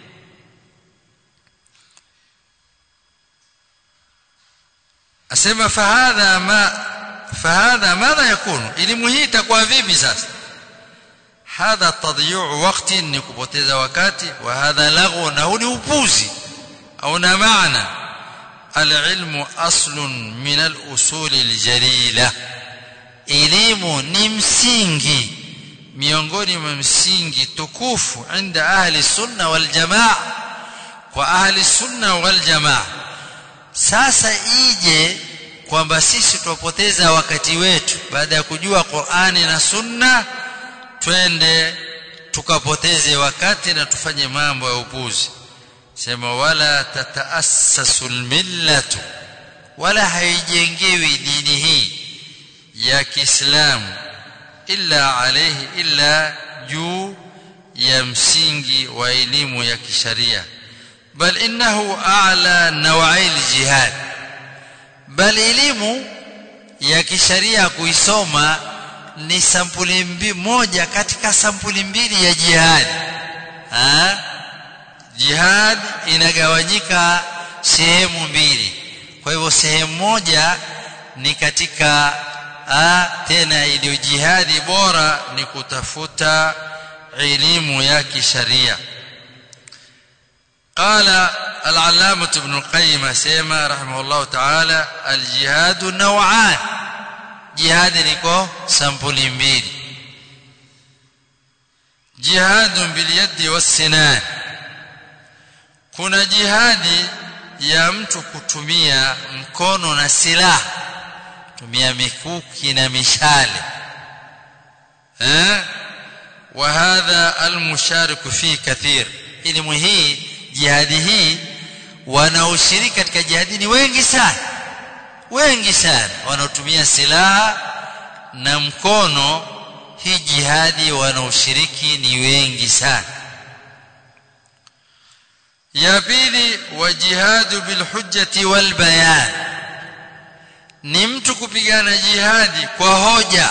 asema fahadha ma fahadha madha yakunu elimu hii itakuwa vipi sasa hadha tadyi'u waqti ni kupoteza wakati wa hadha laghu na huu ni upuzi au na maana العلم أصل من الأصول الجليلة elimu ni msingi miongoni mwa msingi tukufu inda ahli sunna wal jamaa kwa ahli sunna wal jamaa sasa ije kwamba sisi tupoteza wakati wetu baada ya kujua Qur'ani na Sunna twende tukapoteze wakati na tufanye mambo ya upuzi sema wala tataassasu almillatu wala haijengewi dini hii ya Kiislamu illa alayhi illa juu ya msingi wa elimu ya kisharia bal innahu a'la naw'ai aljihad bal elimu ya kisharia kuisoma ni sampuli mbi, moja katika sampuli mbili ya jihad ha? jihad inagawanyika sehemu mbili kwa hivyo sehemu moja ni katika a, tena iliyo jihadi bora ni kutafuta elimu ya kisharia قال العلامة ابن القيم سيما رحمه الله تعالى الجهاد نوعان جهاد نيكو سامبولي mbili جهاد باليد والسنان kuna jihadi ya mtu kutumia mkono na silaha tumia mikuki na mishale eh wa hadha almushariku fi kathir elimu hii jihadi hii wanaoshiriki katika jihadi ni wengi sana wengi sana wanaotumia silaha na mkono hii jihadi wanaoshiriki ni wengi sana ya pili wa jihadu bilhujjati walbayan ni mtu kupigana jihadi kwa hoja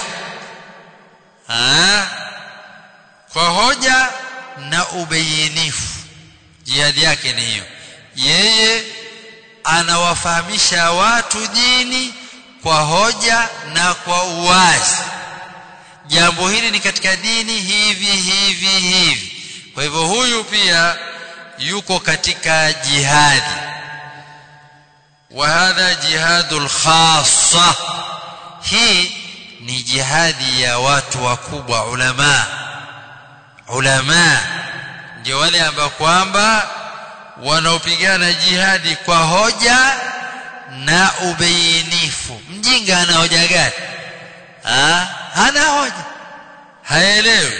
ha? kwa hoja na ubayinifu jihadi yake ni hiyo yeye anawafahamisha watu dini kwa hoja na kwa uwazi jambo hili ni katika dini hivi hivi hivi kwa hivyo huyu pia yuko katika jihadi wa hadha jihadul khassa hii ni jihadi ya watu wakubwa ulama ulama ndio wale ambao kwamba wanaopigana jihadi kwa hoja na ubainifu mjinga ana hoja gani ha? hana hoja haelewi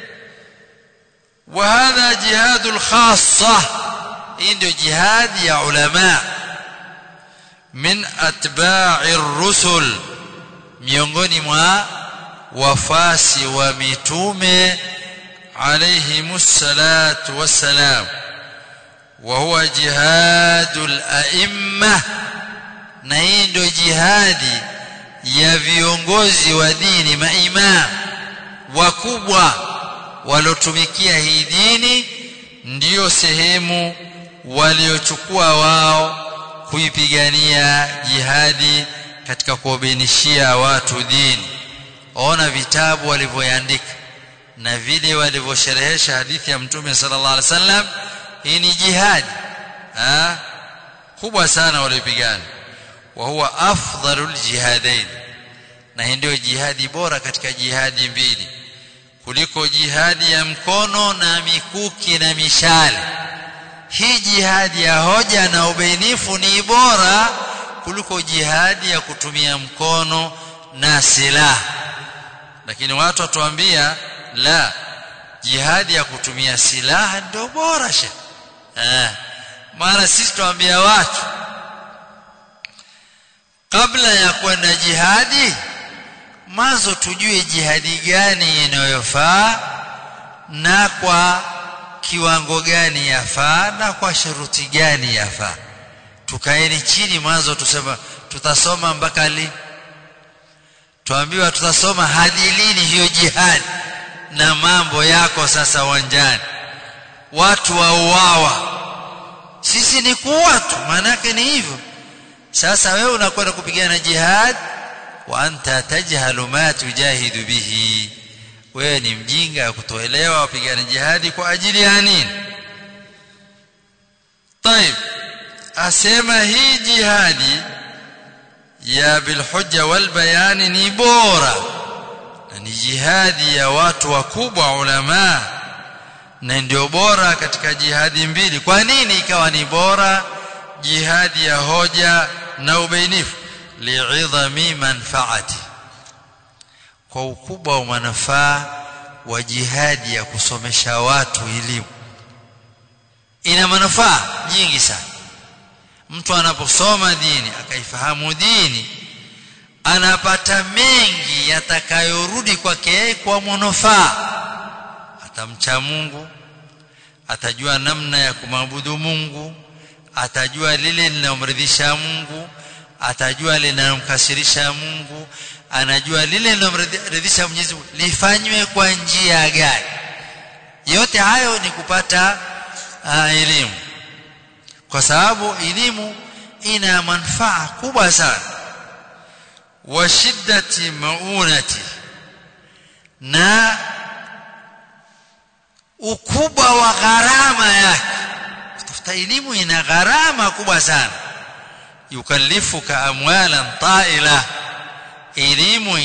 wa hadha jihadul khassa hii ndio jihadi ya ulama min atba'i rusul miongoni mwa wafasi wa mitume عليهم الصلاة والسلام وهو جهاد الأئمة na hii ndio jihadi ya viongozi wa dini maimam wakubwa waliotumikia hii dini ndiyo sehemu waliochukua wao kuipigania jihadi katika kuwabainishia watu dini ona vitabu walivyoandika na vile walivyosherehesha hadithi ya mtume sallallahu alaihi wasallam hii ni jihadi ha? kubwa sana walipigana wa huwa afdalul jihadain na hii ndio jihadi bora katika jihadi mbili kuliko jihadi ya mkono na mikuki na mishale hii jihadi ya hoja na ubainifu ni bora kuliko jihadi ya kutumia mkono na silaha lakini watu watuambia la jihadi ya kutumia silaha ndio bora she eh maana sisi tuambia watu kabla ya kwenda jihadi mwanzo tujue jihadi gani inayofaa na kwa kiwango gani yafaa na kwa sharuti gani yafaa tukaeni chini mwanzo tusema tutasoma mpaka lini tuambiwa tutasoma hadi lini hiyo jihadi na mambo yako sasa uwanjani watu wauawa sisi ni kuwa tu maanake ni hivyo sasa wewe unakwenda kupigana jihad wa anta tajhalu ma tujahidu bihi wewe ni mjinga kutoelewa wapigana jihadi kwa ajili ya nini طيب asema hii jihadi ya bilhujja wal bayani ni bora na ni jihadi ya watu wakubwa ulama na ndio bora katika jihadi mbili kwa nini ikawa ni bora jihadi ya hoja na ubainifu li'idhami manfaati kwa ukubwa wa manufaa wa jihadi ya kusomesha watu elimu ina manufaa nyingi sana mtu anaposoma dini akaifahamu dini anapata mengi yatakayorudi kwake kwa manufaa atamcha Mungu atajua namna ya kumwabudu Mungu atajua lile linalomridhisha Mungu atajua linalomkasirisha Mungu anajua lile linalomridhisha Mwenyezi Mungu lifanywe kwa njia gani yote hayo ni kupata uh, elimu kwa sababu elimu ina manufaa kubwa sana wa shiddati maunati na ukubwa wa gharama yake kutafuta elimu ina gharama kubwa sana yukallifuka amwalan ta'ila elimu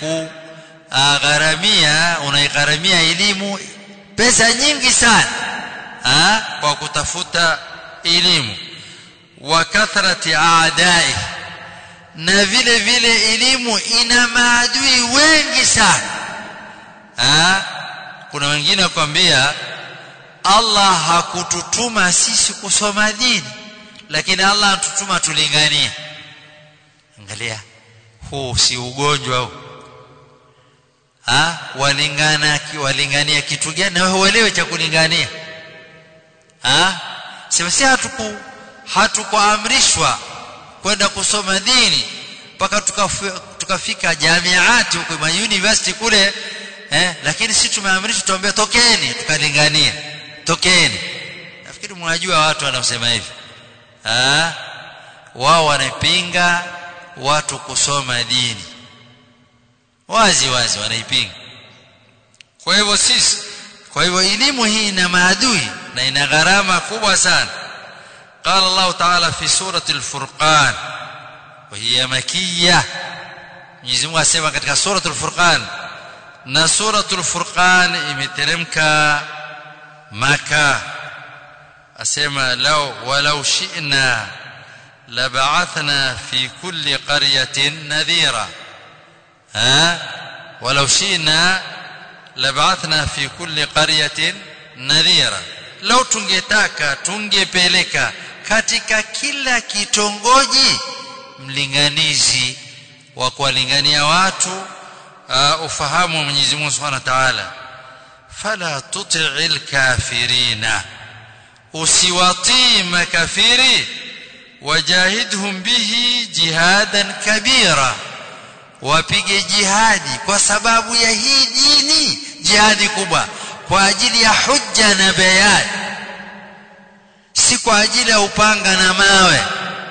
inakugharamia unaigharamia elimu pesa nyingi sana ha? kwa kutafuta elimu wa kathrati aadai na vile vile elimu ina maadui wengi sana ha? kuna wengine wakwambia Allah hakututuma sisi kusoma dini lakini Allah anatutuma tulinganie angalia huu si ugonjwa huu ha walingana walingania kitu gani na wewe uelewe cha kulingania ha sema si hatuku hatukuamrishwa kwenda kusoma dini mpaka tukafika jamiati huko university kule eh lakini sisi tumeamrishwa tuambie tokeni tukalingania tokeni nafikiri mnajua watu wanaosema hivi ah wao wanapinga watu kusoma dini wazi wazi wanaipinga kwa hivyo sisi kwa hivyo elimu hii ina maadui na ina gharama kubwa sana قال الله تعالى في سورة الفرقان وهي مكية Mwenyezi Mungu asema katika suratul Furqan na suratul Furqan imeteremka Maka asema law walau shi'na lab'athna fi kulli qaryatin nadhira ha walau shi'na lab'athna fi kulli qaryatin nadhira law tungetaka tungepeleka katika kila kitongoji mlinganizi wa kuwalingania watu uh, ufahamu wa Mwenyezi Mungu Subhanahu wa Ta'ala fala tuti'il kafirina usiwatii makafiri wajahidhum bihi jihadan kabira wapige jihadi kwa sababu ya hii dini jihadi kubwa kwa ajili ya hujja na bayan si kwa ajili ya upanga na mawe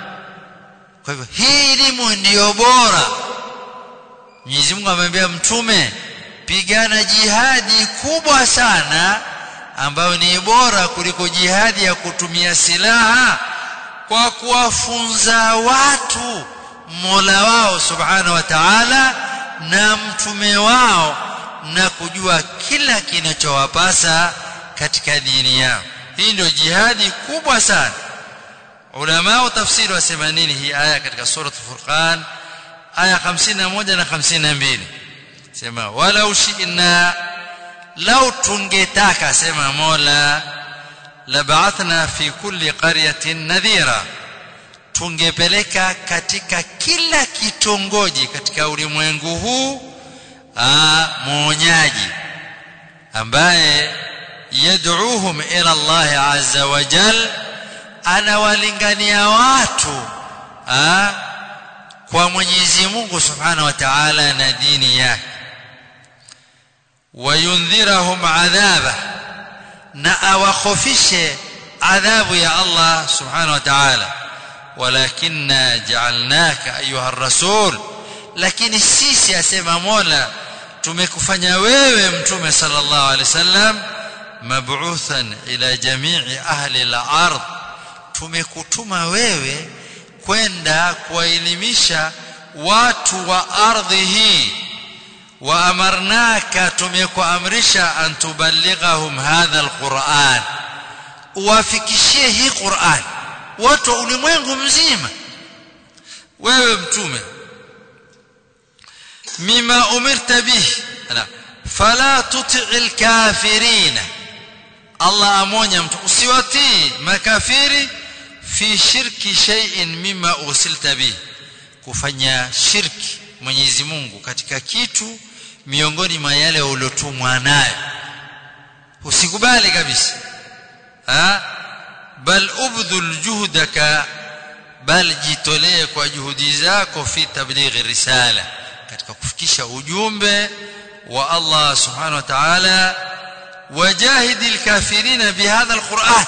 kwa hivyo hii elimu ndiyo bora Mwenyezi Mungu amemwambia mtume pigana jihadi kubwa sana ambayo ni bora kuliko jihadi ya kutumia silaha kwa kuwafunza watu Mola wao Subhanahu wa Ta'ala na mtume wao na kujua kila kinachowapasa katika dini yao hii ndio jihadi kubwa sana ulama wa tafsiri wasema nini hii aya katika sura al-Furqan aya 51 na 52 sema walau shi'na lau tungetaka sema Mola lab'athna fi kulli qaryatin nadhira tungepeleka katika kila kitongoji katika ulimwengu huu muonyaji ambaye yad'uuhum ila Allah azza wa jal anawalingania watu aa, kwa Mwenyezi Mungu Subhanahu wa Ta'ala na dini yake wayundhirahum adhaba na awakhofishe adhabu ya Allah Subhanahu wa Ta'ala walakinna ja'alnaka ayuha rasul lakini sisi asema Mola tumekufanya wewe mtume sallallahu alaihi wasallam mab'uthan ila jami'i ahli al-ard tumekutuma wewe kwenda kuwaelimisha watu wa ardhi hii wa amarnaka tumekuamrisha an tuballighahum hadha alquran uwafikishie hii Qur'an watu wa ulimwengu mzima wewe mtume mima umirta bihi na fala tuti'il kafirina Allah amonya mtu usiwatii makafiri fi shirki shay'in mimma ursilta bihi kufanya shirki Mwenyezi Mungu katika kitu miongoni mwa yale uliotumwa nayo usikubali kabisa ha bal ubdhul juhdaka bal jitolee kwa juhudi zako fi tablighi risala katika kufikisha ujumbe wa Allah subhanahu wa ta'ala wajahidil kafirina bihadha alquran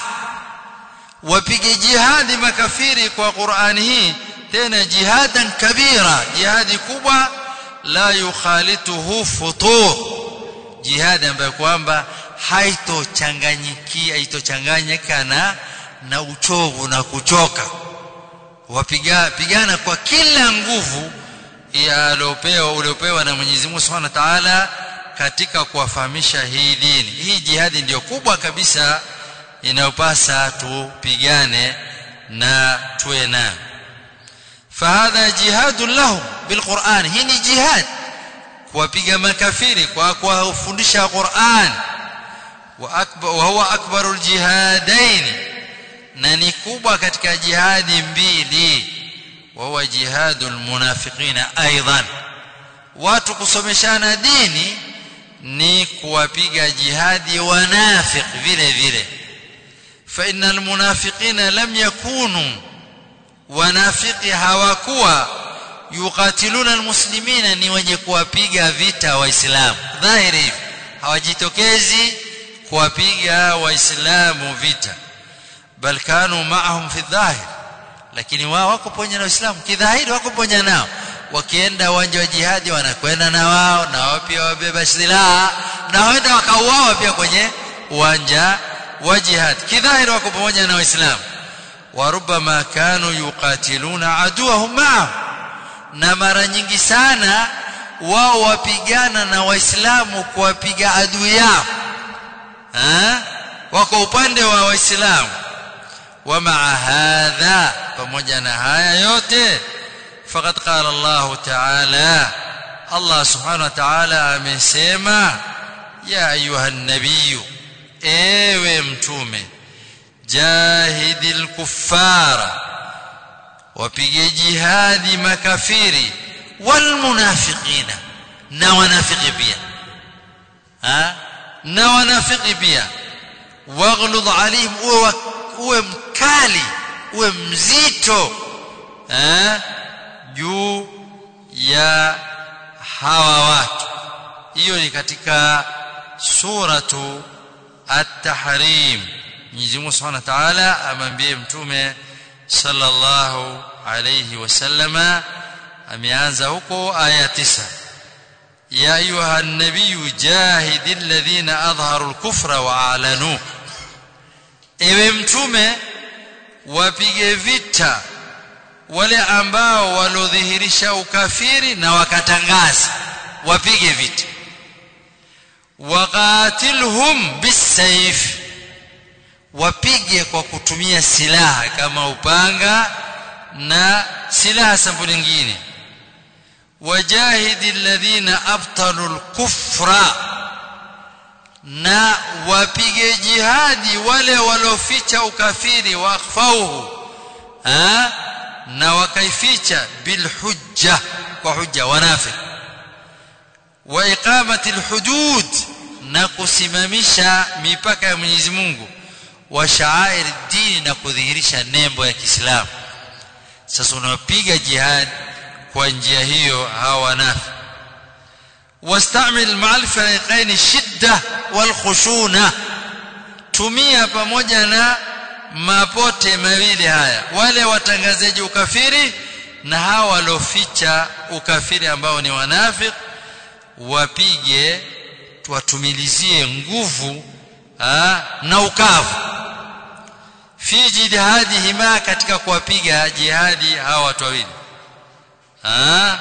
wapige jihadi makafiri kwa Qur'ani hii tena jihadan kabira jihadi kubwa la yukhalituhu futur jihadi ambayo kwamba haitochanganyikia haitochanganyika na na uchovu na kuchoka wapiga pigana kwa kila nguvu aliopewa uliopewa na Mwenyezi Mungu Subhanahu wa Ta'ala katika kuwafahamisha hii dini hii jihadi ndiyo kubwa kabisa inayopasa tupigane na tuwe nayo فهذا جهاد لهم بالقرآن هي جهاد kuwapiga makafiri kwa kuwafundisha Qur'an wa akbar wa huwa akbarul jihadain na ni kubwa katika jihadi mbili wa huwa jihadul munafiqina aidan watu kusomeshana dini ni kuwapiga jihadi wanafiq vile vile fa innal munafiqina lam yakunu wanafiki hawakuwa yuqatiluna almuslimina ni wenye kuwapiga vita waislamu dhahiri hivi hawajitokezi kuwapiga waislamu vita bal kanu ma'ahum fi dhahir lakini wao wako pamoja na waislamu kidhahiri wako pamoja nao wakienda uwanja wa jihadi wanakwenda na wao na wao pia wabeba silaha na waenda wakauawa pia kwenye uwanja wa jihad kidhahiri wako pamoja na waislamu وربما كانوا يقاتلون عدوهم معهم na mara nyingi sana wao wapigana na waislamu kuwapiga adui yao ha? wako upande wa waislamu wa maa hadha pamoja na haya yote faqad qala Allah ta'ala Allah subhanahu wa ta'ala amesema ya ayuha nabiyu ewe mtume jahidil kuffara wapige jihadi makafiri wal munafiqina na wanafiki pia ha na wanafiki pia waghlud alayhim uwe uwe mkali uwe mzito ha juu ya hawa watu hiyo ni katika suratu at-tahrim Mwenyezi Mungu Subhanahu wa Ta'ala amwambie mtume sallallahu alayhi wasallama ameanza huko aya tisa ya ayuha an-nabiyyu jahidil ladhina adharu al-kufra wa a'lanu ewe mtume wapige vita wale ambao walodhihirisha ukafiri na wakatangaza wapige vita waqatilhum bisayf wapige kwa kutumia silaha kama upanga na silaha sampuli nyingine wajahidi alladhina abtalu alkufra na wapige jihadi wale walioficha ukafiri wa akhfauhu na wakaificha bilhujja kwa hujja wanafiq wa iqamati alhudud na kusimamisha mipaka ya Mwenyezi Mungu wa sha'air dini na kudhihirisha nembo ya Kiislamu sasa unapiga jihad kwa njia hiyo hawa wanafi wastamil ma'al fariqain shidda wal khushuna tumia pamoja na mapote mawili haya wale watangazaji ukafiri na hawa walioficha ukafiri ambao ni wanafik wapige tuwatumilizie nguvu ha, na ukavu fi jihadihima katika kuwapiga jihadi hawa watu wawili ah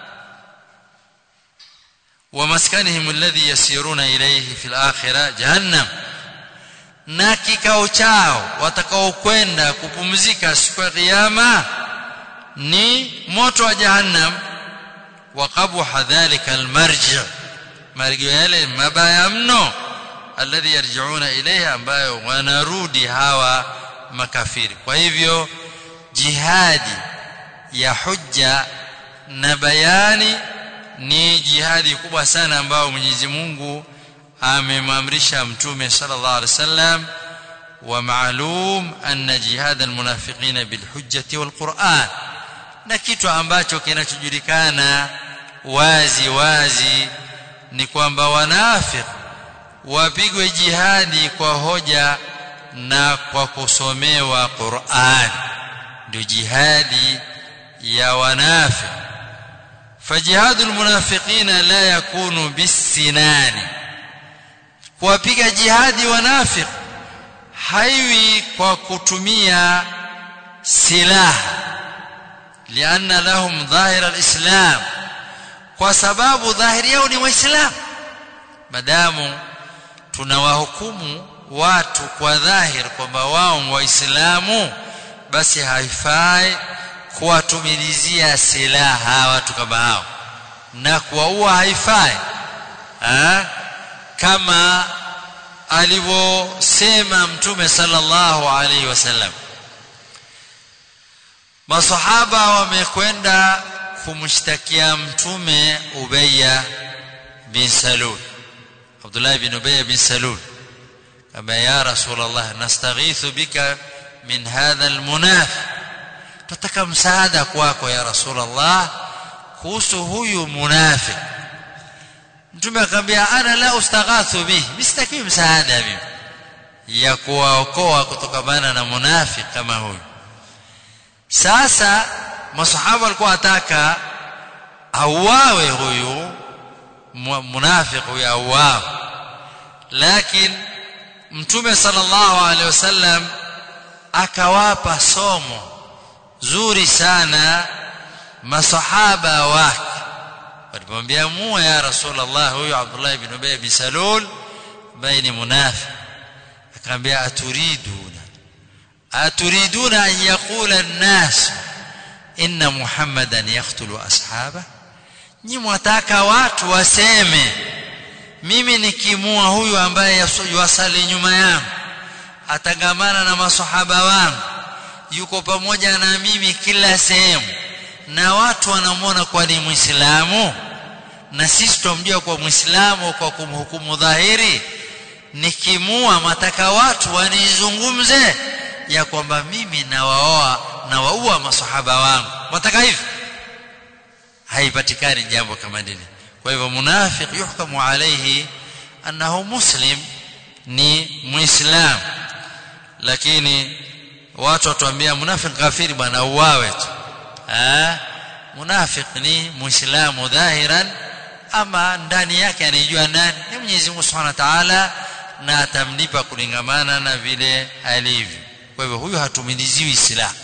wa maskanihim alladhi yasiruna ilayhi fil akhirah jahannam na kikao chao watakaokwenda kupumzika siku ya kiyama ni moto wa jahannam wa qabha dhalika almarji marji yale mabaya mno alladhi yarji'una ilayha ambayo wanarudi hawa makafiri kwa hivyo jihadi ya hujja na bayani ni jihadi kubwa sana ambao Mwenyezi Mungu amemamrisha mtume sallallahu alaihi wasallam wa maalum anna jihad almunafiqina bilhujjati walquran na kitu ambacho kinachojulikana wazi wazi ni kwamba wanafiq wapigwe jihadi kwa hoja na kwa kusomewa Qur'an ndio jihadi ya wanafiq فجهاد المنافقين لا يكون بالسنان kuwapiga jihadi wanafiq haiwi kwa kutumia silaha lianna lahum dhahir alislam kwa sababu dhahiri yao ni waislamu madamu tunawahukumu watu kwa dhahir kwamba wao waislamu basi haifai kuwatumilizia silaha watu kama hao na kuwaua haifai ha? kama alivyosema mtume sallallahu alaihi wasallam masahaba wamekwenda kumshtakia mtume Ubayya bin Salul Abdullah bin Ubayya bin Salul kama ya Rasulullah nastaghithu bika min hadha almunafiq tutaka msaada kwako ya Rasulullah kuhusu huyu munafiq mtume akamwambia ana la ustaghathu bihi msitaki msaada mimi ya kuwaokoa kutokana na munafiq kama huyu sasa masahaba walikuwa wataka auawe huyu munafiq huyu auawe lakini mtume sallallahu alaihi wasallam akawapa somo zuri sana masahaba wake walipomwambia muwe ya rasulullah huyu abdullah ibn ubay bin salul ambaye ni munafiq akamwambia aturiduna aturiduna an yaqula an-nas inna muhammadan yaqtulu ashaba nyi mwataka watu waseme mimi nikimua huyu ambaye yuwasali nyuma yangu atangamana na masahaba wangu yuko pamoja na mimi kila sehemu na watu wanamwona kwa ni muislamu na sisi tumjua kwa muislamu kwa kumhukumu dhahiri nikimua mataka watu wanizungumze ya kwamba mimi nawaoa na waua masahaba wangu mataka hivi haipatikani jambo kama hili kwa hivyo munafiq yuhkamu alayhi annahu muslim ni muislam lakini watu watuambia munafiq kafiri bwana uwawe tu ah munafiq ni muislamu dhahiran ama ndani yake anijua nani ni Mwenyezi Mungu Subhanahu wa Ta'ala na atamlipa kulingamana na vile alivyo kwa hivyo huyu hatumiliziwi silaha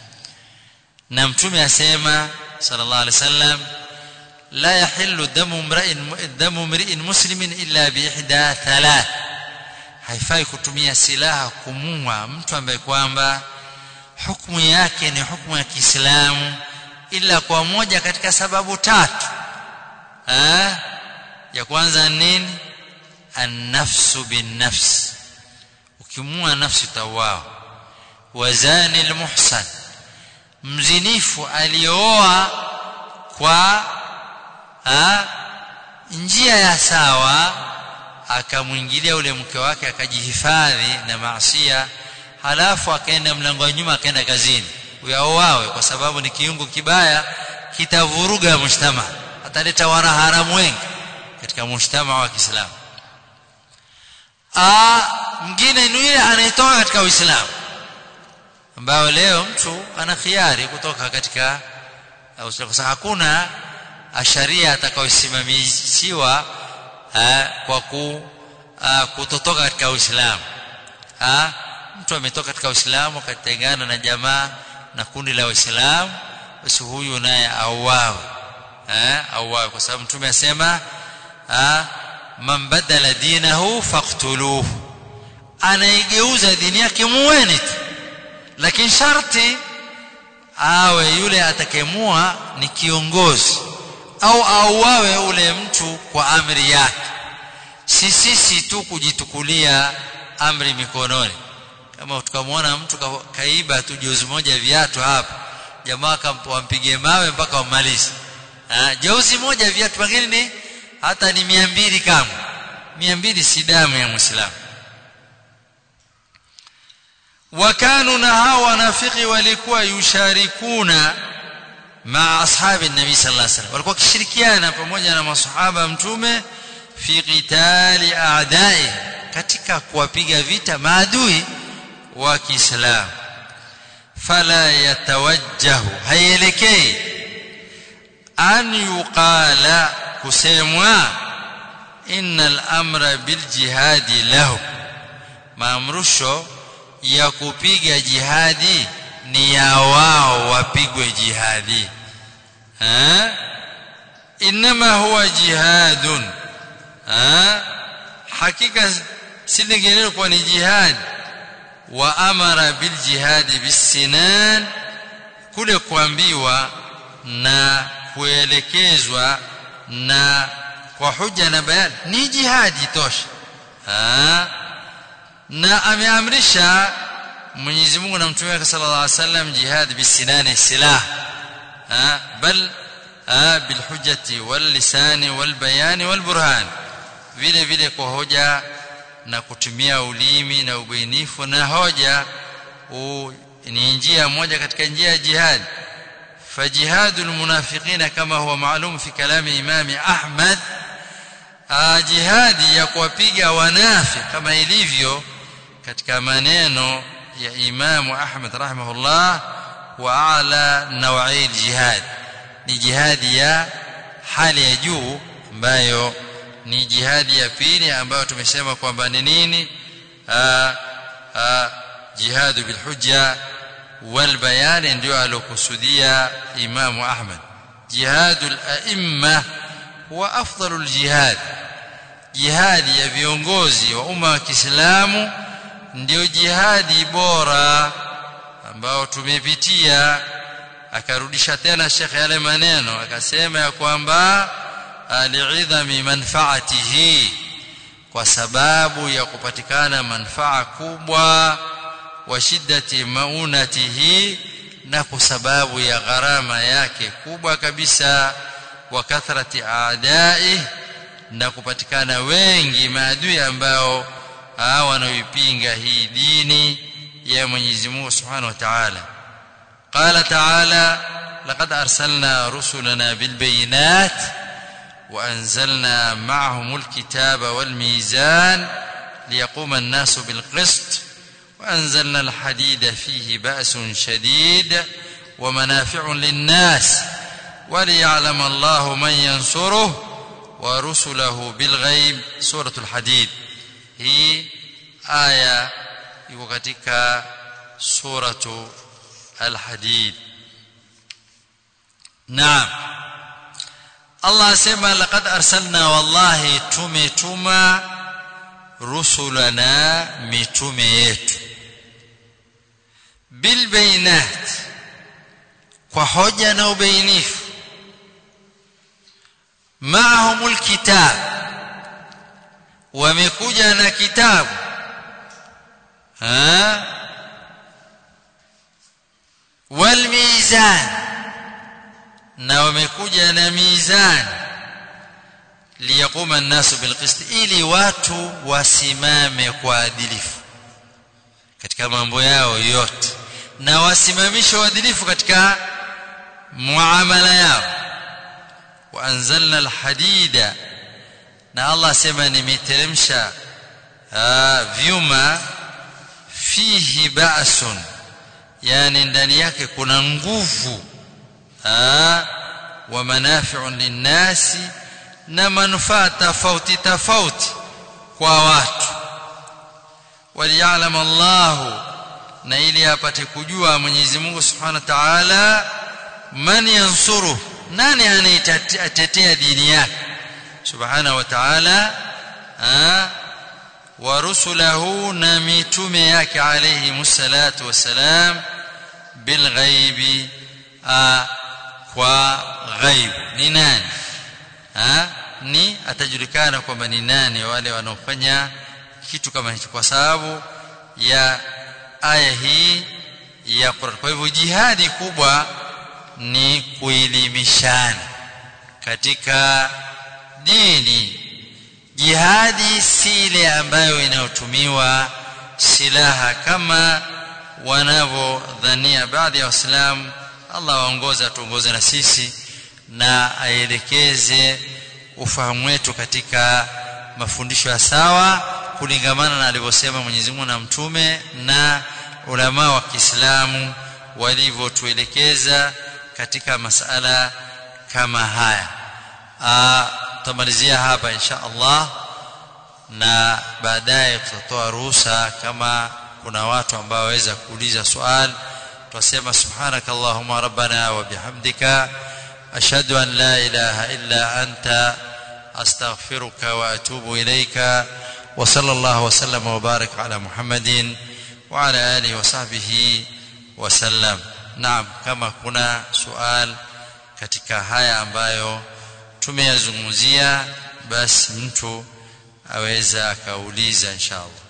na mtume asema sallallahu alaihi wasallam la yahillu damu mra'in damu mri'in muslimin illa bi ihda thalath haifai kutumia silaha kumua mtu ambaye kwamba hukumu yake ni hukumu ya Kiislamu ila kwa moja katika sababu tatu ha? ya kwanza nini an-nafsu bin-nafs ukimua nafsi tawao wazani al-muhsan mzinifu aliyooa kwa ha? njia ya sawa akamwingilia ule mke wake akajihifadhi na maasia halafu akaenda mlango wa nyuma akaenda kazini uyaoawe kwa sababu ni kiungo kibaya kitavuruga mshtama ataleta wanaharamu wengi katika mshtama wa Kiislamu ah mwingine ni yule anaitoka katika Uislamu ambao leo mtu ana khiari kutoka katika kwa sababu hakuna sharia atakayosimamishiwa kwa ku kutotoka katika Uislamu mtu ametoka katika Uislamu akatengana na jamaa na kundi la Waislamu basi huyu naye auawe eh auawe kwa sababu mtume asema man badala dinahu faqtuluhu anaigeuza dini yake muweni tu lakini sharti awe yule atakemua ni kiongozi au auawe ule mtu kwa amri yake si sisi tu kujitukulia amri mikononi kama tukamwona mtu ka, kaiba tu jozi moja viatu hapa jamaa wampige mawe mpaka wamalize jozi moja viatu pengine ni hata ni mia mbili kama mia mbili si damu ya mwislamu wakanu na hao wanafiki walikuwa yusharikuna maa ashabi nabii sallallahu alaihi wasallam walikuwa wakishirikiana pamoja na masahaba mtume fi qitali a'dai katika kuwapiga vita maadui wa Kiislamu fala yatawajjahu haielekei an yuqala kusemwa innal amra bil jihadi lahu maamrusho ya kupiga jihadi ni ya wao wapigwe jihadi ha inma huwa jihadun ha hakika si linginelo kwa ni jihad wa amara bil jihadi bisinan kule kuambiwa na kuelekezwa na kwa huja na bayani ni jihadi tosha ha na ameamrisha Mwenyezi Mungu na Mtume wake sallallahu alaihi wasallam jihad bisinani silah bal bil hujjati wal lisani wal bayani wal burhan vile vile kwa hoja na kutumia ulimi na ubainifu na hoja ni njia moja katika njia ya jihad فجهاد المنافقين كما هو معلوم في كلام امام احمد jihadi ya kuwapiga wanafi kama ilivyo katika maneno ya Imamu Ahmad rahimahullah wa ala nawai jihad ni jihadi ya hali ya juu ambayo ni jihadi ya pili ambayo tumesema kwamba ni nini jihadu bil hujja wal bayan ndio alokusudia Imamu Ahmad jihadul a'imma huwa afdalul jihad jihadi ya viongozi wa umma wa Kiislamu ndio jihadi bora ambao tumepitia akarudisha tena Sheikh yale maneno akasema ya kwamba aliidhami manfaatihi kwa sababu ya kupatikana manfaa kubwa wa shiddati maunatihi na kwa sababu ya gharama yake kubwa kabisa wa kathrati aadai na kupatikana wengi maadui ambao wanaoipinga hii dini ya Mwenyezi Mungu Subhanahu wa Ta'ala قال تعالى لقد أرسلنا رسلنا بالبينات وأنزلنا معهم الكتاب والميزان ليقوم الناس بالقسط وأنزلنا الحديد فيه بأس شديد ومنافع للناس وليعلم الله من ينصره ورسله بالغيب سورة الحديد هي آية iko katika suratu al-hadid naam Allah asema laqad arsalna wallahi tumetuma rusulana mitume yetu bil bayinat kwa hoja na ubainifu maahumul kitab wamekuja na kitabu ha wal mizan na wamekuja na mizan liyaquma an-nasu bil qist ili watu wasimame kwa adilifu katika mambo yao yote na wasimamishe uadilifu katika muamala yao wa anzalna al-hadida na Allah asema nimeteremsha vyuma fihi ba'sun yani ndani yake kuna nguvu wa manafi'un linnasi na manufaa tofauti tofauti kwa watu waliya'lam Allahu na ili apate kujua Mwenyezi Mungu Subhanahu wa Ta'ala man yansuru nani anaitetea dini yake Subhanahu wa Ta'ala wa rusulahu na mitume yake alayhi musallatu wassalam bil ghaibi kwa ghaib ni nani ha? ni atajulikana kwamba ni nani wale wanaofanya kitu kama hicho kwa sababu ya aya hii ya Qur'an kwa hivyo jihadi kubwa ni kuelimishana katika dini jihadi si ile ambayo inayotumiwa silaha kama wanavyodhania baadhi ya waislamu Allah waongoza tuongoze na sisi na aelekeze ufahamu wetu katika mafundisho ya sawa kulingamana na alivyosema Mwenyezi Mungu na mtume na ulama wa Kiislamu walivyotuelekeza katika masala kama haya tutamalizia hapa insha Allah na baadaye tutatoa ruhusa kama kuna watu ambao waweza kuuliza swali tutasema subhanaka allahumma rabbana wa bihamdika ashhadu an la ilaha illa anta astaghfiruka wa atubu ilayka wa sallallahu wa sallama wa baraka ala muhammadin wa ala alihi wa sahbihi wa sallam naam kama kuna swali katika haya ambayo tumeyazungumzia basi mtu aweza akauliza inshallah